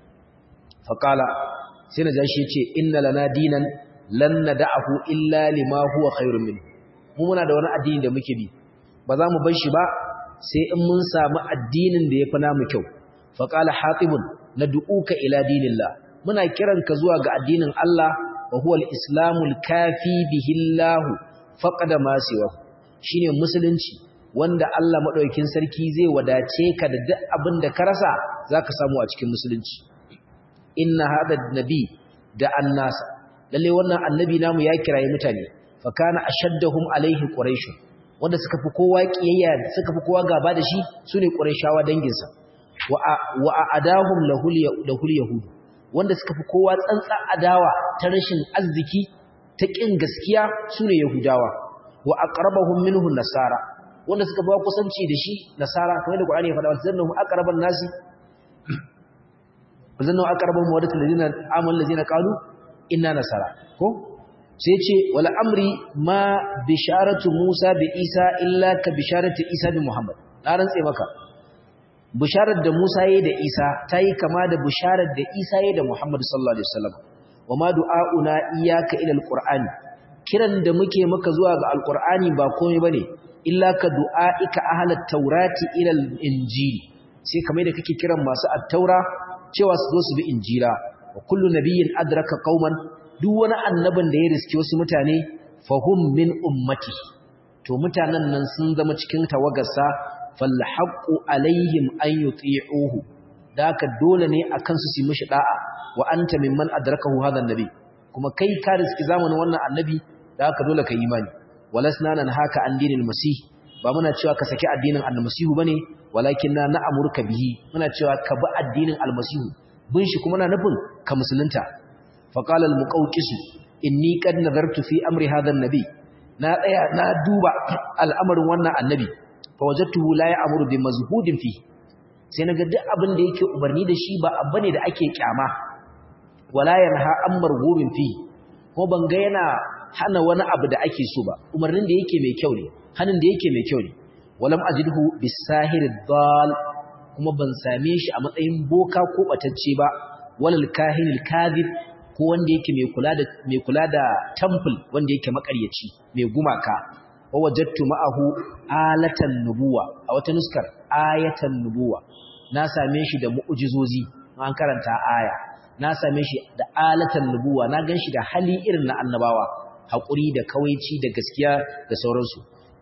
faƙala sai na jashi ya ce inna lana dinan lan na da'ahu illa lima huwa khairun min mu muna da wani addini da muke bi ba za mu bar shi ba sai in mun samu addinin da ya fi namu kyau faƙala hatibun na du'uka ila dinillah muna kiranka zuwa ga addinin Allah wa huwa al-islamul kafi bihillahu faqada ma siwa shine musulunci wanda Allah madaukakin sarki zai wadace ka da duk abin da ka rasa zaka samu a cikin musulunci inna hadha nabi da annas lalle wannan annabi namu ya kirayi mutane fa kana ashaddahum alaihi quraish wanda suka fi kowa kiyayya suka fi kowa gaba da shi sune qurayshawa danginsa wa wa adahum lahul lahul yahud wanda suka fi kowa tsantsa adawa ta rashin arziki ta kin gaskiya sune yahudawa wa aqrabahum minhu nasara wanda suka ba kusanci da shi nasara kamar da Qur'ani ya faɗa zannahu aqraban nasi zannahu aqrabahum wadatul ladina amal ladina qalu inna nasara ko sai ce wala amri ma bisharatu Musa bi Isa illa ka bisharatu Isa bi Muhammad na rantse maka bisharar da Musa yayi da Isa tayi kama da bisharar da Isa yayi da Muhammad sallallahu alaihi wasallam wama du'auna iyyaka ila alqur'ani kiran da muke maka zuwa ga alqur'ani ba komai bane illa ka du'aika ahlat taurati ila injili sai kamar da kake kiran masu at-taura cewa su zo su bi injila wa kullu nabiyyin adraka qauman duk wani annabin da ya riske wasu mutane fahum min ummati to mutanen nan sun zama cikin tawagarsa fal haqqu alaihim an yuti'uhu daka dole ne akan su su mishi da'a wa anta mimman adrakahu hadha annabi kuma kai ka riski zamanin wannan annabi daka dole ka imani walasna nan haka an dinil masih ba muna cewa ka saki addinin almasihu bane walakinna na'amurka bihi muna cewa ka bi addinin almasihu bin shi kuma na nufin ka musulunta فقال المقوقس إني قد نظرت في أمر هذا النبي na tsaya na duba al'amarin wannan annabi fa wajadtuhu la ya'muru bi mazhudin fi sai naga duk abin da yake umarni da shi ba abu ne da ake kyama wala yanha an marghubin fi ko ban ga yana hana wani abu da ake so ba umarnin da yake mai kyau ne hanin da yake mai kyau ne walam ajidhu bisahir dal kuma ban same shi a matsayin boka ko batacce ba walal kahinil kadhib ko wanda yake mai kula da mai kula da temple wanda yake makaryaci mai gumaka wa wajadtu ma'ahu alatan nubuwa a wata nuskar ayatan nubuwa na same shi da mu'jizozi an karanta aya na same shi da alatan nubuwa na ganshi da hali irin na annabawa hakuri da kawaici da gaskiya da sauransu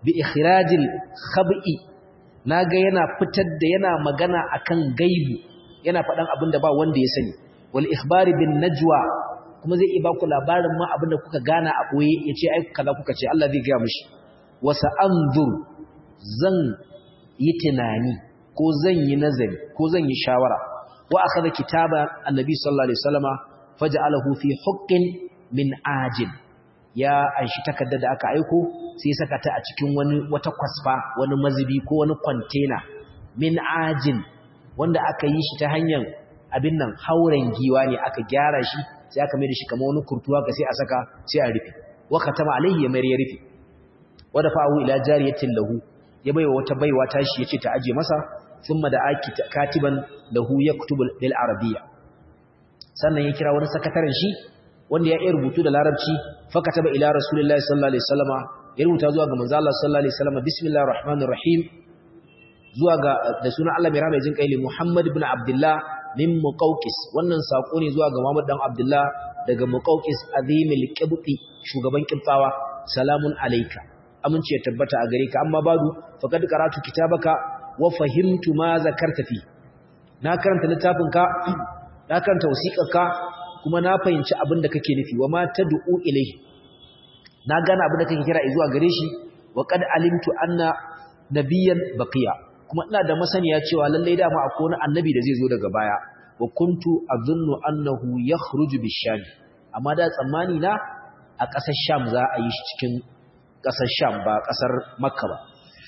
bi ikhrajil khab'i naga yana fitar da yana magana akan gaibu yana faɗan abin da ba wanda ya sani wal ikhbari bin najwa kuma zai iya baku labarin ma abin da kuka gana a boye yace ai kaza kuka ce Allah zai ga mishi wa sa'anzur zan yi tunani ko zan yi nazari ko zan yi shawara wa akhadha kitaba annabi sallallahu alaihi wasallama faj'alahu fi huqqin min ajil ya anshi takarda da aka aiko sai saka ta a cikin wani wata kwasfa wani mazubi ko wani container min ajin wanda aka yi shi ta hanyar abin nan hauren giwa ne aka gyara shi sai aka mai da shi kamar wani kurtuwa ga sai a saka sai a rufe wa katama alaihi ya mayar ya rufe wada fa'u ila jariyatin lahu ya baiwa wata baiwa tashi yace ta aje masa thumma da aki katiban lahu yaktubu lil arabiyya sannan ya kira wani sakataren shi wanda ya iya rubutu da larabci fakataba ila rasulillahi sallallahu alaihi wasallama ya rubuta zuwa ga manzo Allah sallallahu alaihi wasallama bismillahir rahmanir rahim zuwa ga da sunan Allah mai rahama jin kaili Muhammad ibn Abdullah min Muqawqis wannan sako ne zuwa ga Muhammad dan Abdullah daga Muqawqis azimil qibti shugaban kibtawa salamun alayka amince ya tabbata a gare ka amma badu faqad qara'tu kitabaka wa fahimtu ma zakarta fi na karanta littafinka na karanta wasiƙarka kuma na fahimci abin da kake nufi wa ma tad'u ilayhi na gane abin da kake kira zuwa gare shi wa qad alimtu anna nabiyyan baqiya kuma ina da masaniya cewa lallai dama akwai wani annabi da zai zo daga baya wa kuntu azunnu annahu yakhruju bisham amma da tsammani na a ƙasar sham za a yi shi cikin ƙasar sham ba ƙasar makka ba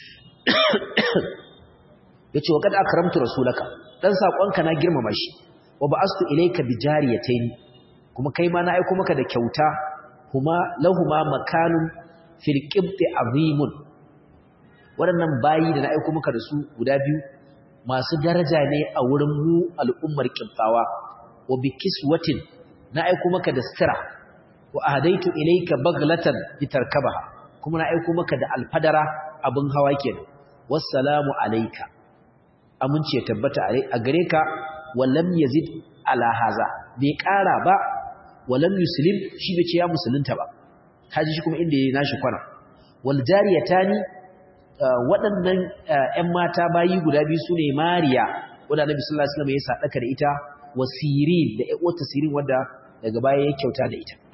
yace wa kad akramtu rasulaka dan sakonka na girmama shi wa ba'astu ilayka bijariyatayn kuma kai ma na aika maka da kyauta kuma lahuma makanun fil qibti azimun waɗannan bayi da na aika maka da su guda biyu masu daraja ne a wurin mu al'ummar qibtawa wa bikiswatin na aika maka da sira wa ahdaitu ilayka baglatan litarkabaha kuma na aika maka da alfadara abin hawa kenan wassalamu alayka amince tabbata a gare ka walam yazid ala haza bai kara ba walam yuslim shi bai ce ya musulunta ba kaji shi kuma inda yayi nashi kwana wal jariyatani waɗannan ƴan mata bayi guda biyu sune mariya wanda annabi sallallahu alaihi wasallam ya sadaka da ita wasirin da ƴan uwarta sirin wanda daga baya ya kyauta da ita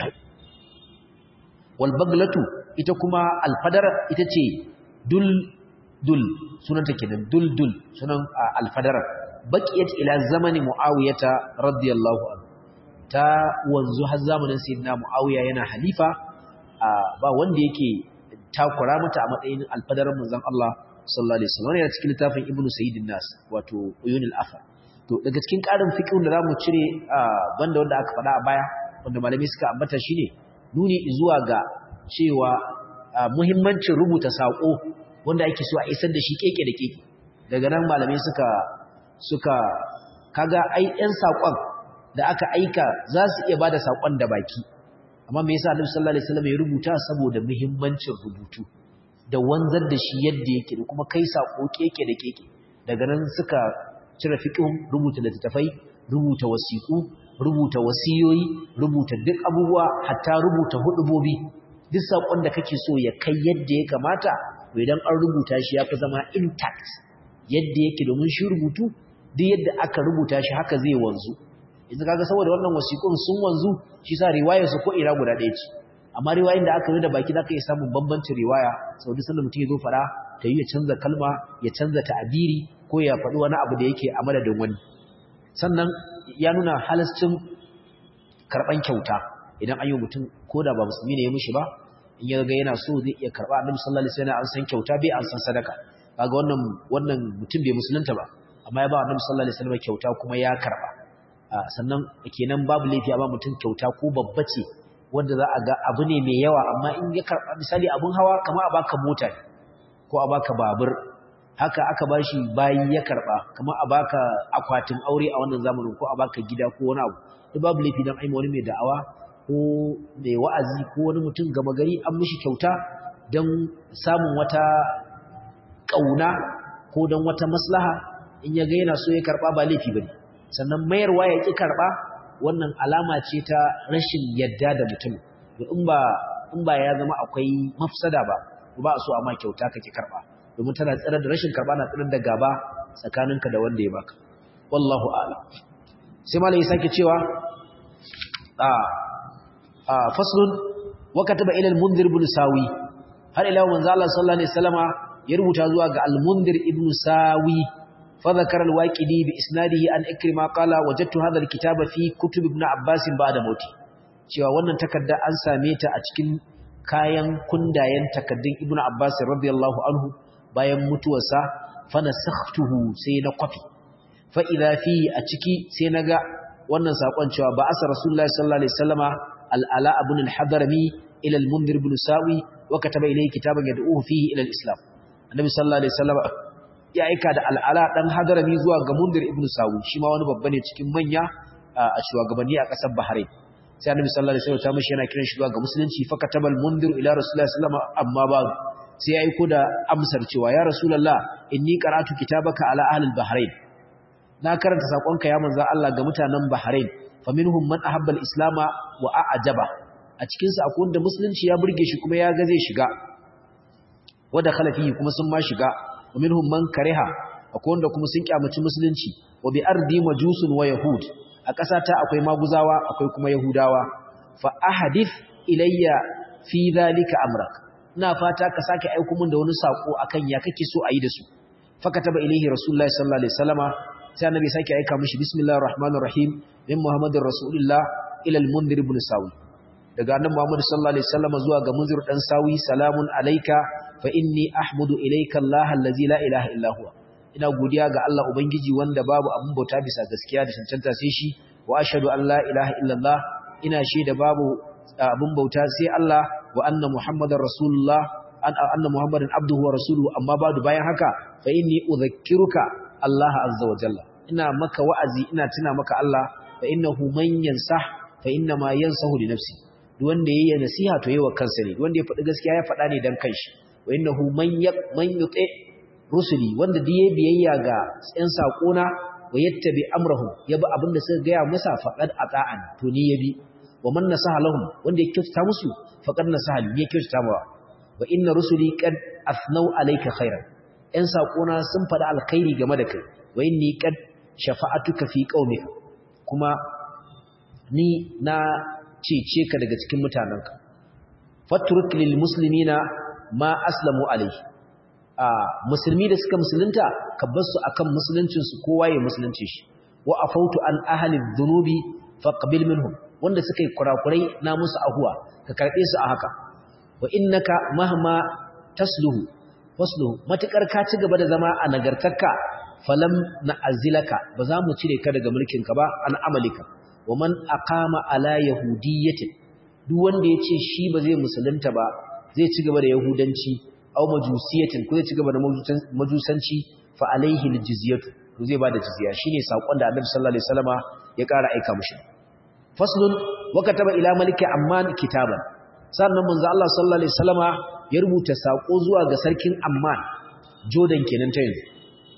wal baglatu ita kuma alfadar ita ce dul dul sunanta kenan dul dul sunan alfadar baqiyat ila zamani muawiyata radiyallahu anhu ta wanzu har zamanin sayyidina muawiya yana halifa ba wanda yake takura mata a matsayin alfadaran manzon Allah sallallahu alaihi wasallam yana cikin littafin ibnu sayyidin nas wato uyunul afa to daga cikin karin fiqhun da zamu cire banda wanda aka faɗa a baya wanda malami suka ambata shine nuni zuwa ga cewa muhimmancin rubuta sako wanda ake so a isar da shi keke da keke daga nan malamai suka suka kaga ai ɗan sakon da aka aika za su iya bada sakon da baki amma me yasa Annabi sallallahu alaihi wasallam ya rubuta saboda muhimmancin rubutu da wanzar da shi yadda yake da kuma kai sako keke da keke daga nan suka cire fiqhun rubuta littattafai rubuta wasiku rubuta wasiyoyi rubuta duk abubuwa hatta rubuta hudubobi duk sakon da kake so ya kai yadda ya kamata idan an rubuta shi ya fi zama intact yadda yake domin shi rubutu duk yadda aka rubuta shi haka zai wanzu yanzu kaga saboda wannan wasiƙun sun wanzu shi sa riwayar su ko ira guda ɗaya ce amma riwayoyin da aka yi da baki zaka iya samun bambancin riwaya sau duk sanda mutum ya zo fara ta yi ya canza kalma ya canza ta'abiri ko ya faɗi wani abu da yake a madadin wani sannan ya nuna halascin karɓan kyauta idan an yi mutum ko da ba musulmi ne ya mishi ba in ya ga yana so zai iya karba annabi sallallahu alaihi wasallam an san kyauta bai an san sadaka kaga wannan wannan mutum bai musulunta ba amma ya ba annabi sallallahu alaihi wasallam kyauta kuma ya karba sannan kenan babu laifi a ba mutum kyauta ko babba ce wanda za a ga abu ne mai yawa amma in ya karba misali abun hawa kamar a baka mota ko a baka babur haka aka bashi bayi ya karba kamar a baka akwatin aure a wannan zamanin ko a baka gida ko wani abu duk babu laifi dan aima wani mai da'awa ko mai wa'azi ko wani mutum gama gari an mishi kyauta don samun wata ƙauna ko don wata maslaha in ya ga yana so ya karɓa ba laifi ba ne sannan mayarwa ya ƙi karɓa wannan alama ce ta rashin yadda da mutum in ba in ba ya zama akwai mafsada ba ba so amma kyauta kake karba domin tana tsare da rashin karba na tsare da gaba tsakaninka da wanda ya baka wallahu a'lam sai malai sake cewa a a faslun wa kataba ila al-munzir ibn sawi har ila manzo Allah sallallahu alaihi wasallama ya rubuta zuwa ga al-munzir ibn sawi fa zakara al-waqidi bi isnadihi an ikrima qala wajadtu hadha al-kitaba fi kutub ibn abbas ba'da mauti cewa wannan takarda an same ta a cikin kayan kundayen takaddun ibn abbas radiyallahu anhu bayan mutuwarsa fa nasakhtuhu sai na kwafi fa idha fi a ciki sai naga wannan sakon cewa ba asa rasulullahi sallallahu alaihi wasallama al-ala ibn al-hadrami ila al-munzir ibn sawi wa kataba ilayhi kitaban yad'uhu fihi ila al-islam annabi sallallahu alaihi wasallama ya aika da al-ala dan hadrami zuwa ga munzir ibn sawi shi ma wani babba ne cikin manya a shugabanni a kasar bahrain sai annabi sallallahu alaihi wasallam ta mishi yana kiran shi zuwa ga musulunci fa kataba al-munzir ila rasulullahi sallallahu alaihi wasallama amma ba sai ya aiko da amsar cewa ya rasulullah inni qara'tu kitabaka ala ahli al-bahrain na karanta sakonka ya manzo Allah ga mutanen Bahrain faminhum man ahabba al-islam wa a'jaba a cikin su akwai wanda musulunci ya burge shi kuma ya ga zai shiga wada khalafi kuma sun ma shiga faminhum man kariha akwai wanda kuma sun kyamaci musulunci wa bi ardi majusun wa yahud a ƙasa ta akwai maguzawa akwai kuma yahudawa fa ahadith ilayya fi dhalika amrak ina fata ka sake aiko min da wani sako akan ya kake so a yi da su fakataba ilayhi rasulullahi sallallahu alaihi wasallama sai annabi sake aika mishi bismillahir rahmanir rahim min muhammadir rasulillah ila al-munzir ibn sawi daga annabi muhammad sallallahu alaihi wasallam zuwa ga munzir dan sawi salamun alayka fa inni ahmudu ilayka allah allazi la ilaha illa huwa ina godiya ga Allah ubangiji wanda babu abun bauta bisa gaskiya da cancanta sai shi wa ashhadu an la ilaha illa allah ina shaida babu abun bauta sai Allah wa anna muhammadar rasulullah anna muhammadan abduhu wa rasuluhu amma badu bayan haka fa inni udhakkiruka Allah azza wa jalla ina maka wa'azi ina tuna maka Allah fa innahu man yansah fa inna ma yansahu li nafsi duk wanda yayi nasiha to yayi wa kansa ne wanda ya faɗi gaskiya ya faɗa ne dan kanshi wa innahu man yaq man yuti rusuli wanda da yayi biyayya ga tsayan sakona wa yattabi amrahum yabi abinda suka ga ya masa faqad ata'an to ni yabi wa man nasaha lahum wanda ya kyautata musu faqad nasaha li ya kyautata ba wa inna rusuli qad athnau alayka khairan ‘yan saƙona sun faɗi alkhairi game da kai, wa yin ni ƙad shafa'atuka fi ƙaumika, kuma ni na cece ka daga cikin mutanenka. Faturuk lil musulmi na ma aslamu alai. A musulmi da suka musulunta, ka bar su akan musuluncinsu kowa ya musulunci shi. Wa a fautu an ahalin zunubi faƙabil minhum, wanda suka yi kurakurai na musu ahuwa, ka karɓe su a haka. Wa innaka mahma tasluhu wasluhu matukar ka ci gaba da zama a nagartarka falam na'azilaka ba za mu cire ka daga mulkin ka ba an amalika wa man aqama ala yahudiyyatin duk wanda yace shi ba zai musulunta ba zai ci gaba da yahudanci aw majusiyatin ko zai ci gaba da majusanci fa alaihi aljizyatu to zai bada jizya shine sakon da Annabi sallallahu alaihi wasallama ya ƙara aika mushi faslun wa kataba ila maliki amman kitaban sannan manzo Allah sallallahu alaihi wasallama ya rubuta sako zuwa ga sarkin Amman Jordan kenan ta yanzu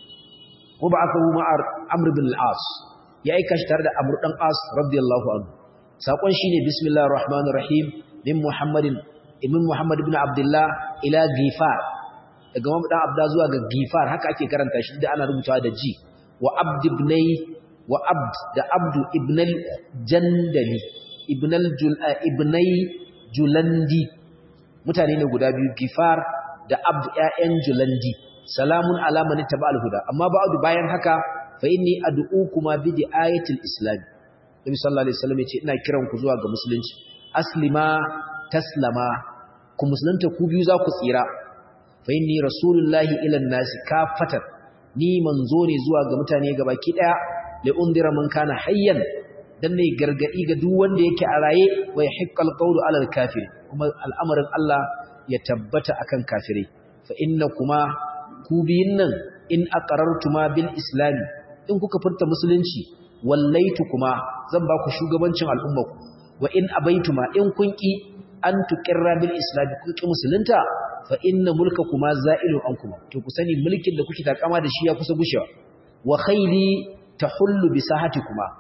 ko ba aka huma Amr bin al-As ya aika shi tare da Amr dan As radiyallahu anhu sakon shine bismillahir rahmanir rahim min Muhammadin ibn Muhammad ibn Abdullah ila Gifar daga Muhammad dan Abda zuwa ga Gifar haka ake karanta shi da ana rubutawa da ji wa Abd ibnai wa Abd da Abdu ibn al-Jandali ibn al-ibnai Julandi mutane ne guda biyu Gifar da Abd ƴaƴan Julandi salamun ala man ittaba al-huda amma ba'du bayan haka fa inni ad'ukuma bi ayatil islam Nabi sallallahu alaihi wasallam yace ina kiran ku zuwa ga musulunci aslima taslama ku musulunta ku biyu za ku tsira fa inni rasulullahi ila nasi kafatan ni manzo ne zuwa ga mutane gabaki daya li undira man kana hayyan dan ne gargadi ga duk wanda yake a raye wa yahiqqal qawlu ala al-kafir kuma al'amarin Allah ya tabbata akan kafirai fa inna kuma ku biyin nan in aqarartuma bil islam in kuka furta musulunci wallaitu kuma zan ba ku shugabancin al'ummarku wa in abaituma in kun ki an tuqirra bil islam kun ki musulunta fa inna mulkakuma za'ilu ankum to ku sani mulkin da kuke takama da shi ya kusa gushewa wa khayli tahullu bi sahatikuma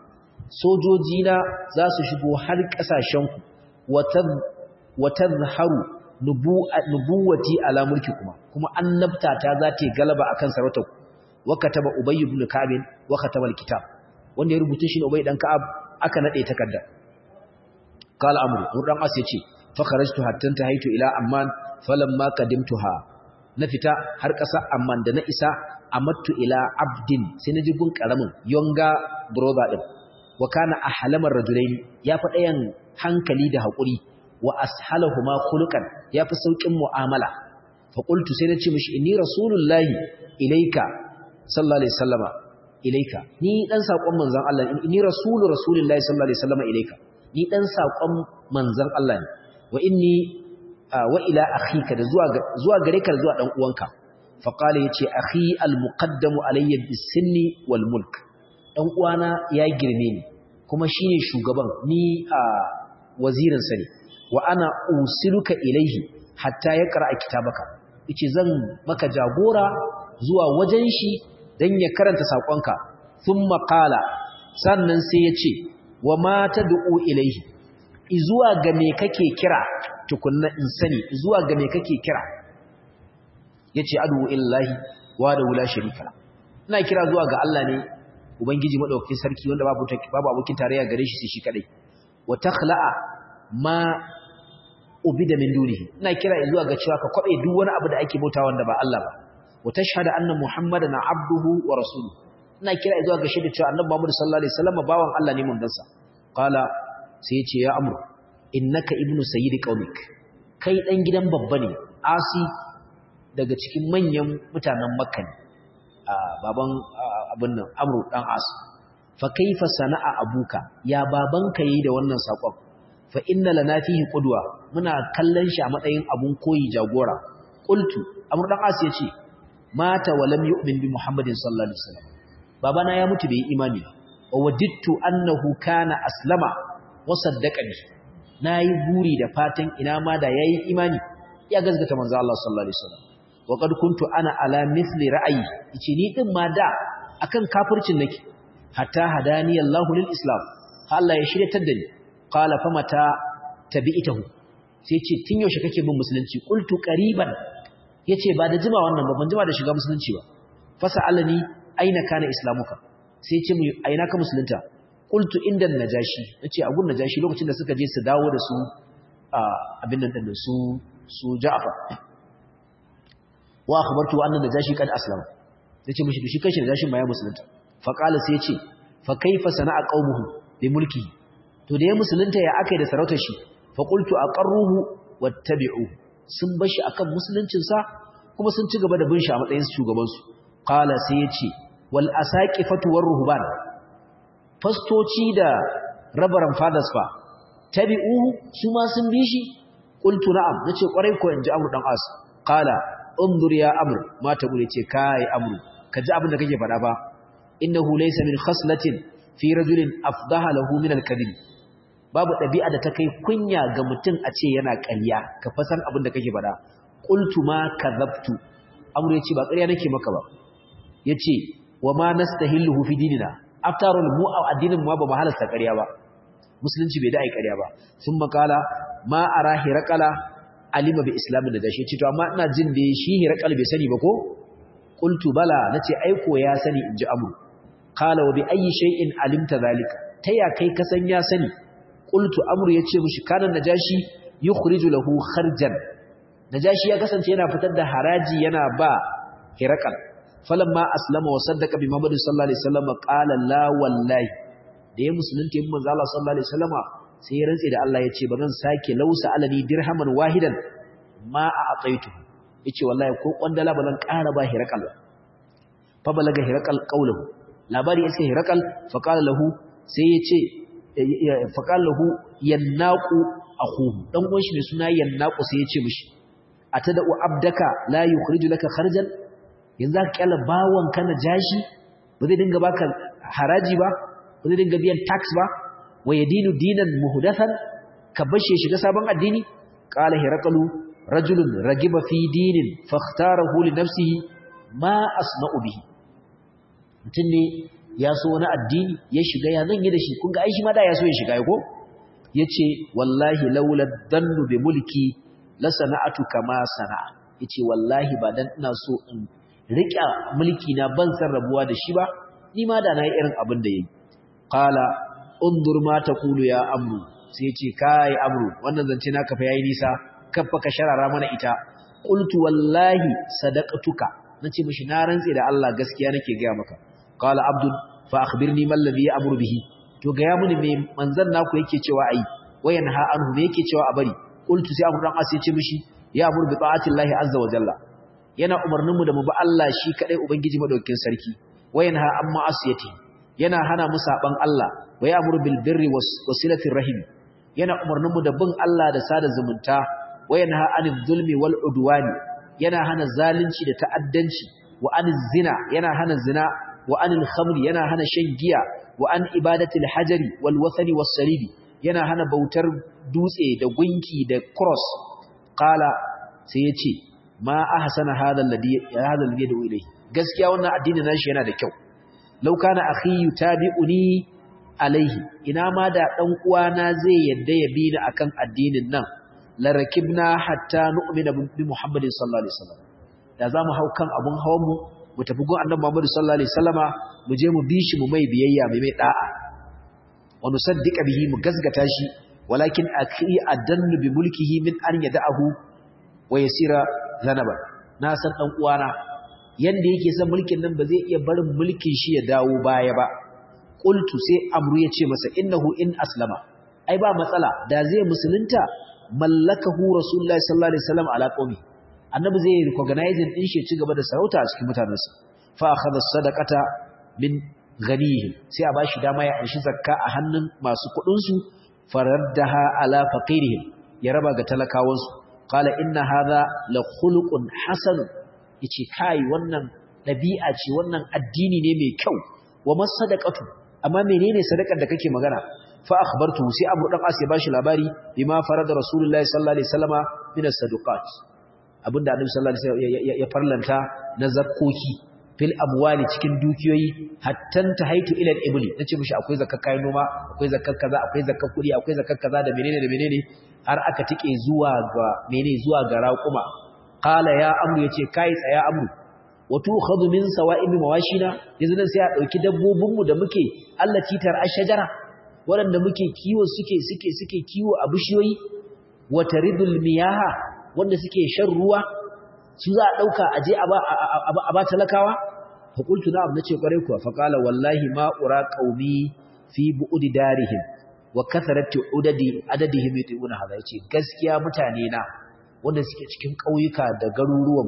sojojina za su shigo har kasashenku wa tadhharu nubuwati ala mulki kuma kuma annabta ta za ta galaba akan sarautar wa kataba ubay ibn ka'ab wa kataba alkitab wanda ya rubuta shi ne ubay dan ka'ab aka nade takarda qala amru urdan as yace fa kharajtu hatta tahaitu ila amman falamma qadimtuha na fita har kasa amman da na isa amattu ila abdin sai na ji gun karamin yonga brother din wa kana ahlamar rajulain ya fa dayan hankali da hakuri wa ashalahuma khuluqan yafi saukin mu'amala fa qultu sai nace mishi inni rasulullahi ilayka sallallahu alaihi wasallama ilayka ni dan sakon manzon Allah inni rasulu rasulillahi sallallahu alaihi wasallama ilayka ni dan sakon manzon Allah ne wa inni wa ila akhika da zuwa zuwa gare ka zuwa dan uwanka fa qala yace akhi al muqaddamu alayya bis-sinni wal mulk dan uwana ya girme ni kuma shine shugaban ni a wazirin sa ne wa ana usiluka ilaihi hatta ya qara'a kitabaka yace zan maka jagora zuwa wajen shi dan ya karanta sakonka thumma qala sannan sai yace wa ma tad'u ilaihi izuwa ga me kake kira tukunna in sani izuwa ga me kake kira yace adu illahi wa da wala sharika ina kira zuwa ga Allah ne ubangiji madaukakin sarki wanda babu babu abokin tarayya gare shi sai shi kadai wa takhla'a ma ubida min dunihi ina kira zuwa ga cewa ka kwabe duk wani abu da ake bauta wanda ba Allah ba wa tashhadu anna muhammadan abduhu wa rasuluhu ina kira zuwa ga shaida cewa annabi Muhammad sallallahu alaihi wasallam bawan Allah ne manzansa qala sai ya ce ya amru innaka ibnu sayyidi qaumik kai dan gidan babba ne asi daga cikin manyan mutanen makka ne baban abin nan amru dan as fa kaifa sana'a abuka ya babanka yi da wannan sakon fa inna lana fihi qudwa muna kallon shi a matsayin abun koyi jagora qultu amr dan as yace mata wa lam yu'min bi muhammadin sallallahu alaihi wasallam babana ya mutu bai imani wa wadittu annahu kana aslama wa saddaqani nayi buri da fatan ina ma da yayi imani ya gazgata manzo Allah sallallahu alaihi wasallam wa qad kuntu ana ala mithli ra'ayi yace ni din ma da akan kafircin nake hatta hadani Allah lil islam Allah ya shiryatar da ni qala famata tabi'tahu sai ce tun yaushe kake bin musulunci qultu qariban yace ba da jima wannan ba ban jima da shiga musulunci ba fasalani aina kana islamuka sai ce mu aina ka musulunta qultu inda najashi yace a gun najashi lokacin da suka je su dawo da su abin nan din su su Ja'far wa akhbartu anna najashi kad aslama yace mishi shi kanshi najashin ma ya musulunta fa qala sai yace fa kaifa sana'a qaumuhu bi mulkihi to da ya musulunta ya akai da sarautar shi fa qultu aqarruhu wattabi'u sun bashi akan musuluncin sa kuma sun ci gaba da bin shi a matsayin shugaban su qala sai yace wal asaqifatu war ruhban fastoci da rabaran fathers fa tabi'uhu su ma sun bi shi qultu na'am nace kwarai ko inji amru dan as qala undur ya amr mata gure ce kai amru kaji abin da kake faɗa ba innahu laysa min khaslatin fi rajulin afdaha lahu min al-kadhib babu dabi'a da ta kai kunya ga mutum a ce yana ƙarya ka fasan abin da kake faɗa qultu ma kadhabtu amru yace ba ƙarya nake maka ba yace wa ma nastahilluhu fi dinina after all mu a addinin mu ba mu halasta ƙarya ba musulunci bai da ai ƙarya ba sun makala ma arahi raqala alima bi islamin da dashi ce to amma ina jin da shi hirakal bai sani ba ko qultu bala nace aiko ya sani inji amru qala wa bi ayi shay'in alimta zalika taya kai ka san ya sani qultu amru yace mushi kana najashi yukhriju lahu kharjan najashi ya kasance yana fitar da haraji yana ba hirakal falamma aslama wa saddaqa bi muhammad sallallahu alaihi wasallam qala la wallahi da ya musulunta yin manzo Allah sallallahu alaihi wasallama sai ya rantse da Allah ya ce ba zan sake lausa alani dirhaman wahidan ma a ataitu yace wallahi ko kwandala ba zan ƙara ba hirakal fa balaga hirakal qawluhu labari yace hirakal fa qala lahu sai yace fa qala lahu yannaqu akhuhu dan uwan shi ne suna yannaqu sai yace mishi atada'u abdaka la yukhriju laka kharjan yanzu ka kyala bawon kana jashi ba zai dinga baka haraji ba ba zai dinga biyan tax ba wa yadinu dinan muhdathan ka bashe shiga sabon addini qala hiraqalu rajulun ragiba fi dinin fakhtarahu li nafsihi ma asna'u bihi mutun ne ya so wani addini ya shiga ya zan yi da shi kun ga ai shi ma da ya so ya shiga ko yace wallahi laula dhannu bi mulki la sana'atu kama sana'a yace wallahi ba dan ina so in rika mulki na ban san rabuwa da shi ba ni ma da na yi irin abin da yayi qala undur ma taqulu ya amru sai yace kai amru wannan zance naka fa yayi nisa kaffa ka sharara mana ita qultu wallahi sadaqatuka nace mishi na rantse da Allah gaskiya nake ga maka qala abdul fa akhbirni mal ladhi ya'muru bihi to ga ya muni me manzon naku yake cewa ai wayan ha anhu me yake cewa a bari qultu sai abu dan as yace mishi ya amuru bi ta'ati llahi azza wa jalla yana umarnin mu da mu bi Allah shi kadai ubangiji madaukakin sarki wayan ha amma asiyati yana hana mu saban Allah wa ya'muru bil birri wasilatir rahim yana umarnin mu da bin Allah da sada zumunta wayanha anil zulmi wal udwani yana hana zalunci da ta'addanci wa anil zina yana hana zina wa anil khamri yana hana shan giya wa an ibadatil hajari wal wathani was salibi yana hana bautar dutse da gunki da cross qala sai yace ma ahsana hadha alladhi hadha alladhi yad'u ilayhi gaskiya wannan addinin nashi yana da kyau law kana akhi yutabi'uni alaihi ina ma da dan uwana zai yadda ya bi ni akan addinin nan larakibna hatta nu'mina bi Muhammadin sallallahu alaihi wasallam da zamu hau kan abun hawan mu mu tafi gun annabi Muhammad sallallahu alaihi wasallama mu je mu bi shi mu mai biyayya mai mai da'a wa nusaddiqa bihi mu gazgata shi walakin akhi adannu bi mulkihi min an yada'ahu wa yasira zanaba na san dan uwana yanda yake san mulkin nan ba zai iya barin mulkin shi ya dawo baya ba qultu sai amru ya ce masa innahu in aslama ai ba matsala da zai musulunta mallakahu rasulullahi sallallahu alaihi wasallam ala qaumi annabi zai recognize din shi ci gaba da sarauta a cikin mutanensa fa akhadha sadaqata min ghanihi sai a bashi dama ya anshi zakka a hannun masu kudin su faraddaha ala faqirihim ya raba ga talakawan su qala inna hadha la khuluqun hasan yace kai wannan dabi'a ce wannan addini ne mai kyau wa masadaqatu amma menene sadakar da kake magana fa akhbartu sai Abu Dan As ya bashi labari bima farada Rasulullahi sallallahu alaihi wasallama min as-sadaqat abinda Annabi sallallahu alaihi wasallam ya farlanta na zakkoki fil amwali cikin dukiyoyi hattan tahaitu ila al-ibli nace mishi akwai zakkar kayan noma akwai zakkar kaza akwai zakkar kudi akwai zakkar kaza da menene da menene har aka tike zuwa ga menene zuwa ga raquma qala ya amru yace kai tsaya amru wato khadu min sawa'ib mawashina yanzu nan sai a dauki dabbobin mu da muke Allah titar ashjara waɗanda muke kiwo suke suke suke kiwo a bishiyoyi wata ridul miyaha wanda suke shan ruwa su za a ɗauka a je a ba talakawa fakultu na abu na ce ƙwarai kuwa faƙala wallahi ma'ura ƙaumi fi bu'udi darihim wa kasarati udadi adadihim yuti'una hadha yace gaskiya mutane na wanda suke cikin ƙauyuka da garuruwan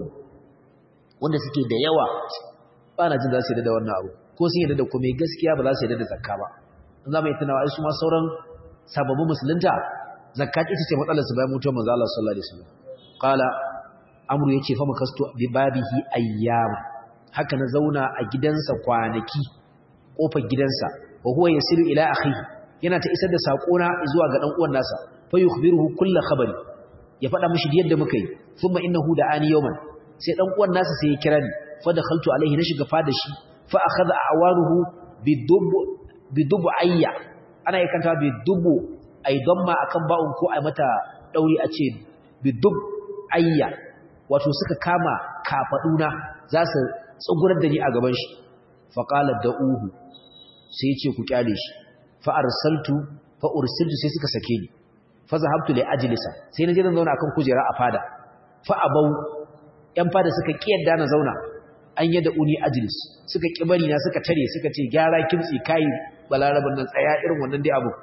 wanda suke da yawa ba na jin za su yi da wannan abu ko sun yi da kuma gaskiya ba za su yi da zakka ba za mu yi tunawa su ma sauran sababbin musulunta zakka ita ce matsalar su bayan mutuwar manzo Allah sallallahu alaihi wasallam qala amru yace fa makastu bi babihi ayyama haka na zauna a gidansa kwanaki kofar gidansa wa huwa yasiru ila akhihi yana ta isar da sakona zuwa ga dan uwan nasa fa yukhbiruhu kull khabari ya faɗa mishi yadda muka yi thumma innahu da'ani yawman sai dan uwan nasa sai ya kira ni fa dakhaltu alaihi na shiga fada shi fa akhadha awaruhu bidub bidubu ayya ana yi kanta bidubu ai damma akan ba'un ko ai mata dauri a ce bidub ayya wato suka kama kafaduna za su tsugurar da ni a gaban shi fa qala da'uhu sai ya ce ku kyale shi fa arsaltu fa ursiltu sai suka sake ni fa zahabtu li ajlisa sai naje zan zauna akan kujera a fada fa abau yan fada suka kiyarda na zauna an yada uni ajlis suka kibari na suka tare suka ce gyara kimtsi kai balaraban nan tsaya irin wannan dai abu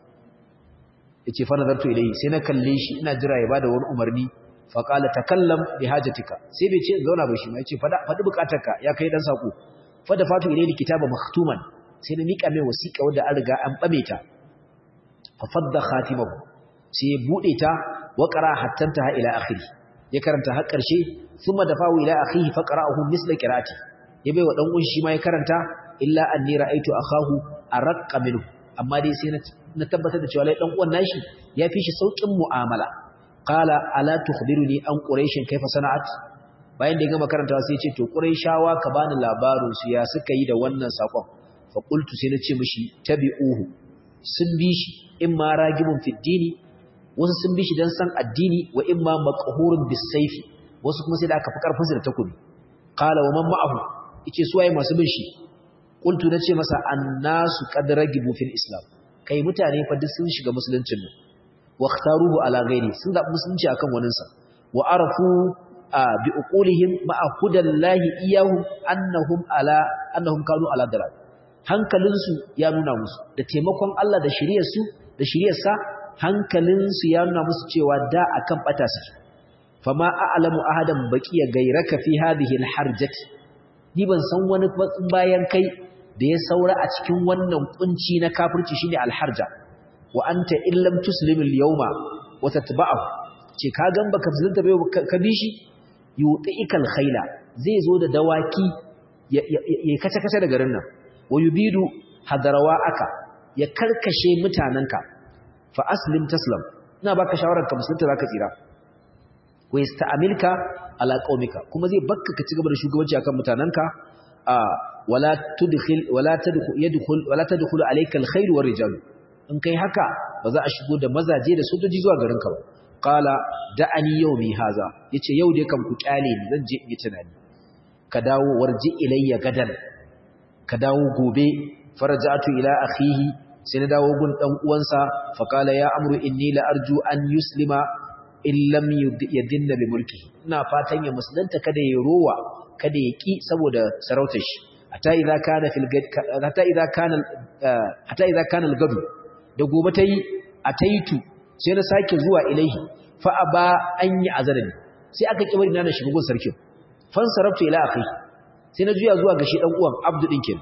yace fa nazartu ilayhi sai na kalle shi ina jira ya bada wani umarni fa qala takallam bi hajatika sai bai ce in zauna ba shi ma yace fada fadi bukatarka ya kai dan sako fa da fatu ilayhi kitaba maktuman sai na mika mai wasiƙa wanda an riga an bame ta fa fadda khatimahu sai ya bude ta wa qara hattanta ha ila akhiri ya karanta har ƙarshe thumma dafahu ila akhihi fa qara'ahu misla qira'ati ya bai wa dan uwan shi ma ya karanta illa anni ra'aytu akahu araqqa minhu amma dai sai na tabbatar da cewa lai dan uwan nashi ya fi shi saukin mu'amala qala ala tukhbiruni an quraish kaifa sana'at bayan da ya gama karantawa sai ya ce to quraishawa ka bani labarin su ya suka yi da wannan sakon fa qultu sai na ce mishi tabi'uhu sun bi shi in ma ragibun fid dini wasu sun bi shi dan san addini wa imma maqhurun bisayfi wasu kuma sai da aka fi karfin su da takobi qala wa man ma'ahu yace su waye masu bin shi qultu nace masa annasu qad ragibu fil islam kai mutane fa duk sun shiga musuluncin nan wa ikhtaruhu ala ghairi sun zabi musulunci akan waninsa wa arafu bi uqulihim ma'a hudallahi iyahum annahum ala annahum kanu ala dalal hankalinsu ya nuna musu da taimakon Allah da shiriyarsu da shiriyarsa hankalinsu ya nuna musu cewa da akan bata su fama a'lamu ahadan baqiya gairaka fi hadhihi alharjati ni ban san wani bayan kai da ya saura a cikin wannan kunci na kafirci shine alharja wa anta illam tuslim alyawma wa tatba'ahu ce ka gan baka zanta bai ka bi shi yuqikal khayla zai zo da dawaki ya kace kace da garin nan wa yubidu hadarawa aka ya karkashe mutananka fa aslim taslam ina baka shawarar ka musulunta zaka tsira wa yasta'milka ala qaumika kuma zai bakka ka cigaba da shugabanci akan mutananka wala tudkhil wala tadkhul yadkhul wala tadkhulu alayka alkhair war rijal in kai haka ba za a shigo da mazaje da sojoji zuwa garin ka ba qala da'ani yawmi haza yace yau dai kan ku kyale ni zan je in yi tunani ka dawo warji ilayya gadan ka dawo gobe faraja'tu ila akhihi sai na dawo gun dan uwansa fa qala ya amru inni la arju an yuslima in lam yadinna bi mulki ina fatan ya musulunta kada ya rowa kada ya ki saboda sarautar shi hatta idza kana fil gad hatta idza kana hatta idza kana al gadu da gobe tayi ataitu sai na sake zuwa ilaihi fa aba an yi azarani sai aka kibari na shiga gun sarkin fan sarabtu ila akhi sai na juya zuwa ga shi dan uwan abdu din kenan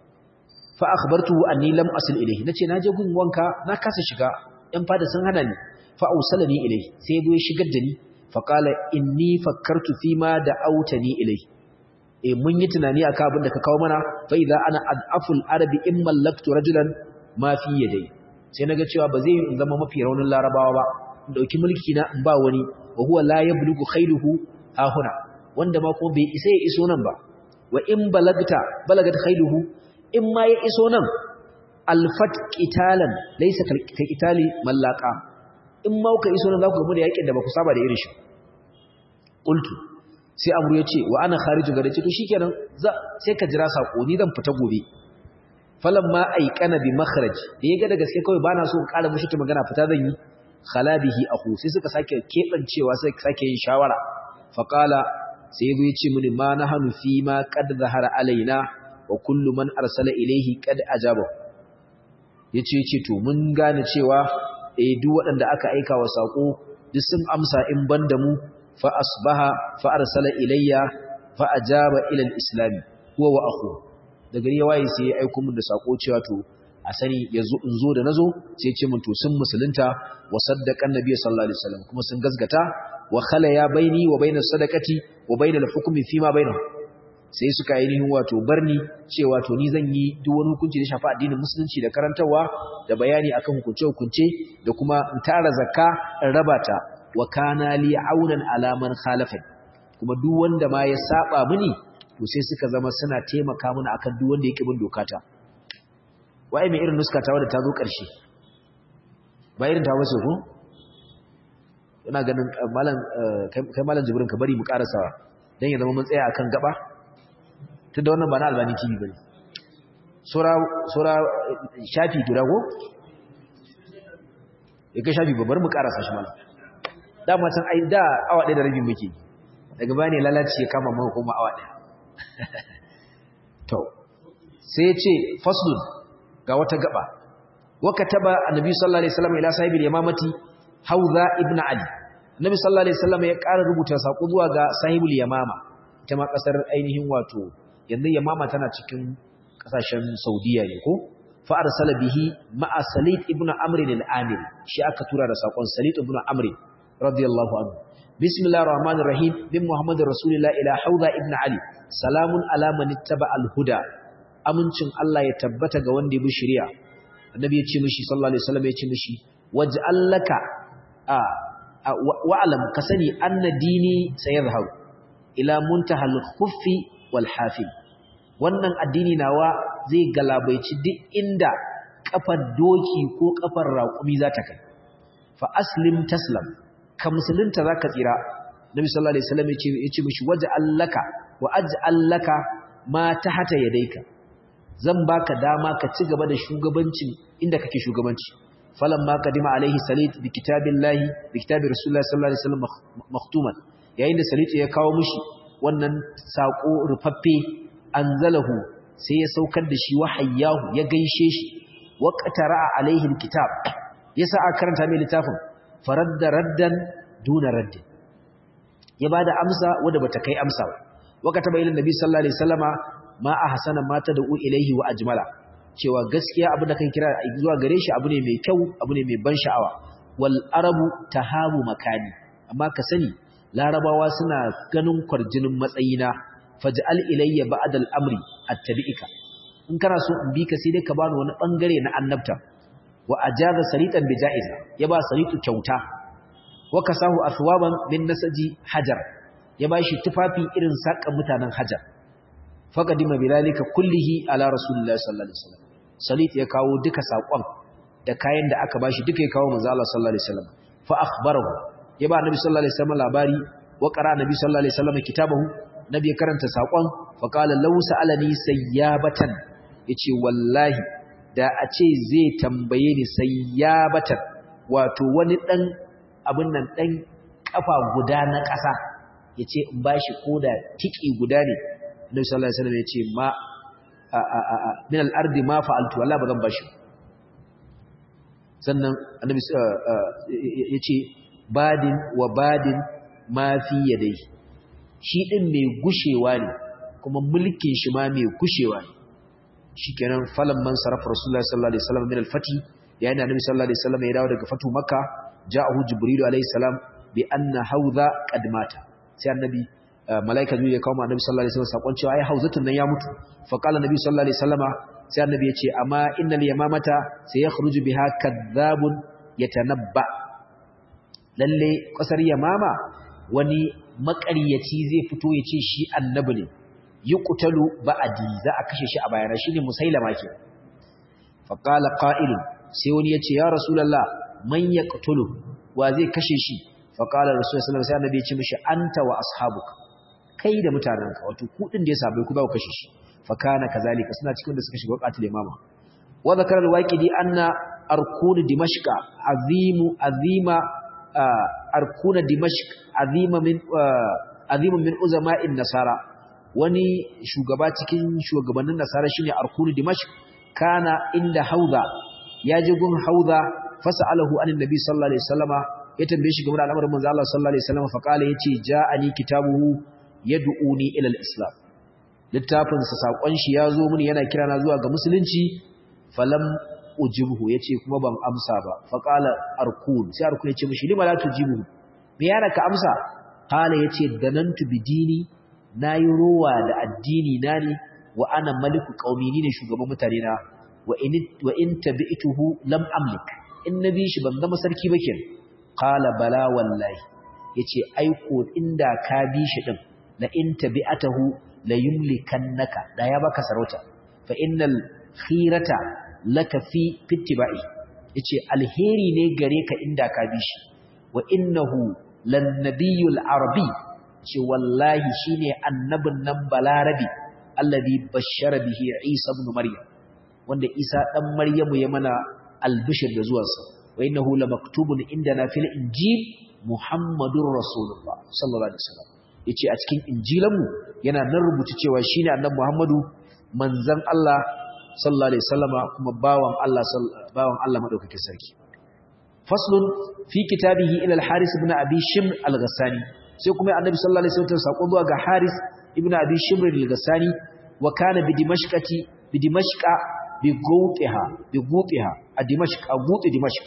fa akhbartuhu anni lam asil ilayhi nace naje gun wanka na kasa shiga yan fada sun hana ni fa ausalani ilayhi sai ya shigar da ni fa qala inni fakkartu fi ma da autani ilayhi eh mun yi tunani akan abin da ka kawo mana fa idza ana adaful arabi in mallaktu rajulan ma fi yadai sai naga cewa ba zai zama mafi raunin larabawa ba in dauki mulki na in ba wani wa huwa la yablugu khailuhu ahuna wanda ma kuma bai isa ya iso nan ba wa in balagta balagat khailuhu in ma ya iso nan alfat qitalan laysa ka qitali mallaka in ma kuka iso nan za ku gamu da yakin da ba ku saba da irin shi qultu sai amru ya ce wa ana khariju gare ce to shikenan sai ka jira sako ni zan fita gobe falamma aikana bi makhraj da yaga da gaske kawai bana so in ƙara mushi ta magana fita zan yi khalabihi akhu sai suka sake kebancewa sai sake yin shawara faqala sai ya ce mini ma nahanu fi ma qad zahara alaina wa kullu man arsala ilayhi qad ajaba yace yace to mun gane cewa eh duk waɗanda aka aika wa sako duk sun amsa in banda mu fa asbaha fa arsala ilayya fa ajaba ila al-islam huwa wa akhu da gari ya waye sai ya aika mun da sako cewa to a sani yazo in zo da nazo sai ya ce mun to sun musulunta wa saddaqan nabiy sallallahu alaihi wasallam kuma sun gazgata wa khala ya baini wa bainas sadaqati wa bainal hukmi fima bainahum sai suka ainihin wato barni cewa to ni zan yi duk wani hukunci da shafa addinin musulunci da karantarwa da bayani akan hukunce-hukunce da kuma in tara zakka in raba ta wa kana li aunan ala man khalafa kuma duk wanda ma ya saba mini to sai suka zama suna taimaka mini akan duk wanda yake bin dokata wai mai irin nuska ta wadda ta zo ƙarshe ba irin ta wace ko ina ganin malam kai malam jibrin ka bari mu karasawa dan ya zama mun tsaya akan gaba tunda wannan ba na albani tv bane sura sura shafi guda ko yake shafi babbar mu karasa shi malam dama can ai da awa ɗaya da rabi muke daga bane lalaci ya kama mu kuma awa ɗaya to sai ya ce faslun ga wata gaba waka taba annabi sallallahu alaihi wasallam ila sahibil yamamati hauza ibn ali annabi sallallahu alaihi wasallam ya ƙara rubuta sako zuwa ga sahibul yamama ita ma kasar ainihin wato yanzu yamama tana cikin kasashen saudiya ne ko fa arsala bihi ma'a salid ibn amr al-amir shi aka tura da sakon salid ibn amr radiyallahu anhu bismillahir rahmanir rahim bin muhammadir rasulillah ila hauza ibn ali salamun ala man ittaba al-huda amincin Allah ya tabbata ga wanda ya bi shari'a annabi ya ce mishi sallallahu alaihi wasallam ya ce mishi waj'al laka a wa'alam ka sani anna dini sayadhharu ila muntahal khuffi wal hafil wannan addini nawa zai galabaici duk inda kafar doki ko kafar raƙumi za ta kai fa aslim taslam ka musulunta zaka tsira nabi sallallahu alaihi wasallam yace yace mishi waj'alaka wa aj'alaka ma tahta yadayka zan baka dama ka ci gaba da shugabancin inda kake shugabanci falamma qadima alaihi salit bi kitabillahi bi kitabi rasulullahi sallallahu alaihi wasallam makhtuman yayin da salit ya kawo mishi wannan sako rufaffe anzalahu sai ya saukar da shi wahayyahu ya gaishe shi wa qatara alaihi alkitab yasa a karanta mai littafin faradda raddan duna raddin ya bada amsa wanda bata kai amsa ba wa kataba ila nabi sallallahu alaihi wasallama ma ahsana ma tad'u ilaihi wa ajmala cewa gaskiya abin da kan kira zuwa gare shi abu ne mai kyau abu ne mai ban sha'awa wal arabu tahabu makani amma ka sani larabawa suna ganin kwarjinin matsayina faj'al ilayya ba'd al-amri attabi'ika in kana so in bi ka sai dai ka bani wani bangare na annabta wa ajaza saritan bi ja'iza ya ba saritu kyauta wa kasahu athwaban min nasaji hajar ya bashi tufafi irin sakan mutanen hajar faqadima bilalika kullihi ala rasulillahi sallallahu alaihi wasallam salit ya kawo duka sakon da kayan da aka bashi duka ya kawo manzo Allah sallallahu alaihi wasallam fa akhbarahu ya ba nabi sallallahu alaihi wasallam labari wa qara nabi sallallahu alaihi wasallam kitabahu nabi ya karanta sakon fa qala law sa'alani sayyabatan yace wallahi da a ce zai tambaye ni sayyabatan wato wani dan abin nan dan kafa guda na ƙasa yace in bashi koda tiki guda ne Annabi sallallahu alaihi wasallam yace ma min al-ardi ma fa'altu wallahi bazan bashi sannan Annabi yace badin wa badin ma fi yadai shi din mai gushewa ne kuma mulkin shi ma mai gushewa ne shikenan falan man sarafa rasulullahi sallallahu alaihi wasallam min al-fati yayin Annabi sallallahu alaihi wasallam ya dawo daga fatu makka ja'ahu jibril alaihi salam bi anna haudha qad mata sai annabi malaika zuwa ya kawo annabi sallallahu alaihi wasallam sakon cewa ai hauzatun nan ya mutu fa qala annabi sallallahu alaihi wasallama sai annabi ya ce amma innal yamamata sayakhruju biha kadhabun yatanabba lalle kasar yamama wani makaryaci zai fito ya ce shi annabi ne yuqtalu ba'di za a kashe shi a bayana shine musailama ke fa qala qa'ilun sai wani ya ce ya rasulullah man yaqtulu wa zai kashe shi fa qala rasulullah sallallahu alaihi wasallam sai annabi ya ce mishi anta wa ashabuka kai da mutanenka wato ku din da ya sabai ku ba ku kashe shi fa kana kazalika suna cikin da suka shiga waqatul imama wa zakara al-waqidi anna arkun dimashqa azimu azima arkuna dimashq azima min azimun min uzama'in nasara wani shugaba cikin shugabannin nasara shine arkun dimashq kana inda hauza ya je gun hauza fasalahu anin nabi sallallahu alaihi wasallama ya tambaye shi game da al'amarin manzo Allah sallallahu alaihi wasallama fa kala yace ja'ani kitabuhu yad'uni ila al-islam littafin sa sakon shi yazo mini yana kira na zuwa ga musulunci falam ujibhu yace kuma ban amsa ba fa qala arkun sai arkun yace mishi lima la tujibu me yana ka amsa qala yace danantu bidini nayi rowa da addini na ne wa ana maliku qaumi ni ne shugaban mutane na wa in wa in tabi'tuhu lam amlik in nabi shi ban zama sarki ba kenan qala bala wallahi yace aiko inda ka bi shi din la in tabi'atahu la yumlikannaka da ya baka sarauta fa innal khirata laka fi fittiba'i yace alheri ne gare ka inda ka bi shi wa innahu lan nabiyul arabi ce wallahi shine annabin nan balarabi alladhi bashara bihi isa ibn maryam wanda isa dan maryamu ya mana albishir da zuwansa wa innahu lamaktubun indana fil injil muhammadur rasulullah sallallahu alaihi wasallam yace a cikin injilanmu yana nan rubuta cewa shine annabi Muhammadu manzon Allah sallallahu alaihi wasallama kuma bawan Allah bawan Allah madaukakin sarki faslun fi kitabihi ila al-Haris ibn Abi Shimr al-Ghassani sai kuma annabi sallallahu alaihi wasallam sako zuwa ga Haris ibn Abi Shimr al-Ghassani wa kana bi Dimashqati bi Dimashqa bi Gutiha bi Gutiha a Dimashq a Guti Dimashq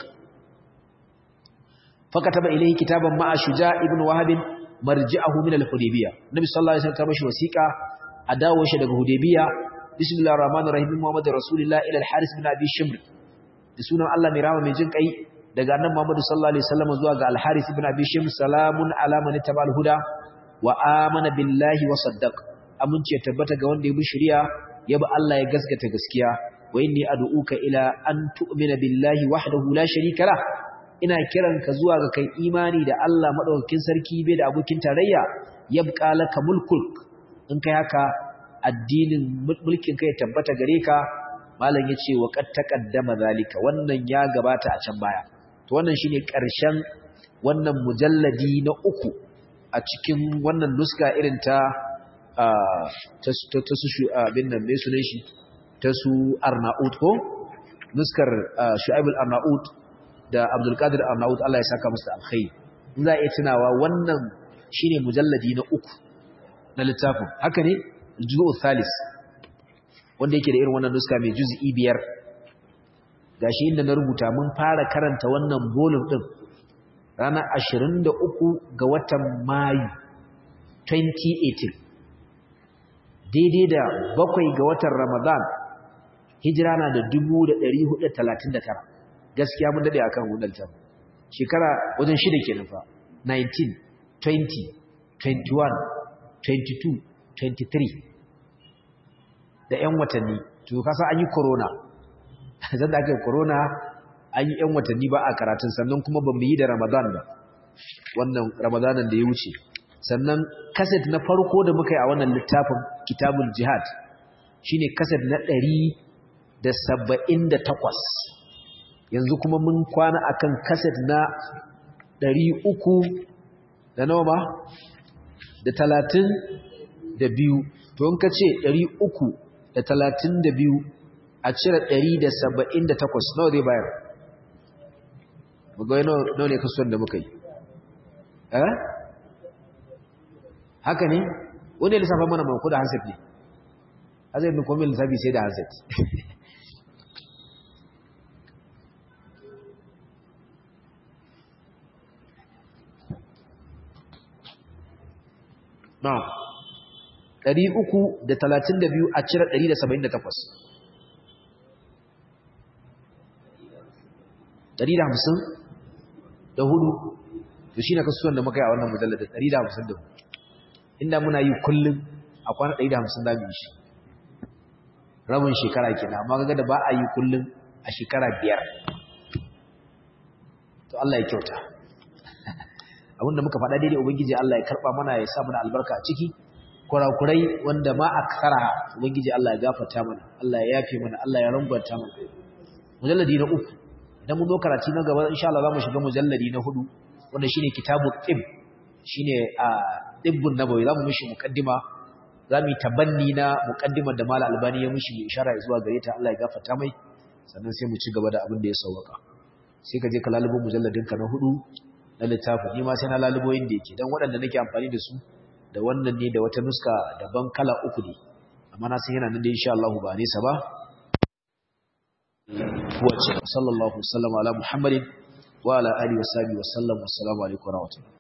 fakataba ilayhi kitaban ma'a Shuja ibn Wahab marji'ahu min al-Hudaybiyah Nabi sallallahu alaihi wasallam mashi wasiqa a dawo shi daga Hudaybiyah bismillahir rahmanir rahim Muhammadur rasulullah ila al-Haris bin Abi Shimr da sunan Allah mai rama mai jin kai daga annabi Muhammad sallallahu alaihi wasallam zuwa ga al-Haris bin Abi Shimr salamun ala man tabal huda wa amana billahi wa saddaq amince tabbata ga wanda ya bi shari'a ya bi Allah ya gaskata gaskiya wa inni ad'uka ila an tu'mina billahi wahdahu la sharika lah ina kiranka zuwa ga kai imani da Allah madaukakin sarki bai da abokin tarayya yabqa laka mulkul in kai haka addinin mulkin kai tabbata gare ka malam yace wa qad taqaddama zalika wannan ya gabata a can baya to wannan shine karshen wannan mujalladi na uku a cikin wannan nuska irin ta ta su abin nan mai sunan shi ta su arnaut ko nuskar shu'aib al-arnaut da abdul qadir arnaut Allah ya saka musu alkhairi in za a iya tunawa wannan shine mujalladi na uku na littafin haka ne juz'u thalis wanda yake da irin wannan nuska mai juz'i biyar gashi inda na rubuta mun fara karanta wannan volume din ranar 23 ga watan Mayu 2018 daidai da bakwai ga watan Ramadan hijira na da 1439 gaskiya mun dade akan wannan tabu shekara wajen shida kenan fa 19 20 21 22 23 da 'yan watanni to kasa an yi corona zan da aka yi corona an yi 'yan watanni ba a karatun sannan kuma ba mu yi da ramadan ba wannan ramadanan da ya wuce sannan kaset na farko da muka yi a wannan littafin kitabul jihad shine kaset na ɗari da saba'in da takwas yanzu kuma mun kwana akan kaset na ɗari uku da nawa ma da talatin da biyu to in ka ce ɗari uku da talatin da biyu a cire ɗari da saba'in da takwas nawa zai bayar magawai nawa ne kasuwan da muka yi eh haka ne wani lissafa mana mako da hanset ne hanset ne kuma lissafi sai da hanset na ɗari uku da talatin da biyu a cire ɗari da saba'in da takwas ɗari da hamsin da hudu to shi na kasuwan da muka yi a wannan mujallar da ɗari da hamsin da hudu inda muna yi kullum a kwana ɗari da hamsin da biyu shi rabin shekara kenan amma ga da ba a yi kullum a shekara biyar to Allah ya kyauta abinda muka faɗa daidai ubangiji Allah ya karɓa mana ya sa mana albarka a ciki kurakurai wanda ma a kara ubangiji Allah ya gafarta mana Allah ya yafe mana Allah ya rangwanta mana mujalladi na uku idan mun zo karatu na gaba insha Allah za mu shiga mujalladi na hudu wanda shine kitabut tib shine a tibbun nabawi za mu mishi muqaddima za mu yi tabanni na muqaddimar da Malam Albani ya mishi ishara zuwa gare ta Allah ya gafarta mai sannan sai mu ci gaba da abin da ya sauka sai ka je ka lalubo mujalladin ka na hudu na littafin ni ma sai na lalubo inda yake dan waɗanda nake amfani da su da wannan ne da wata nuska daban kala uku ne amma na san yana nan da insha Allah ba nesa ba wacce sallallahu alaihi wa sallam ala muhammadin wa ala alihi wa sahbihi wa sallam assalamu alaikum wa rahmatullahi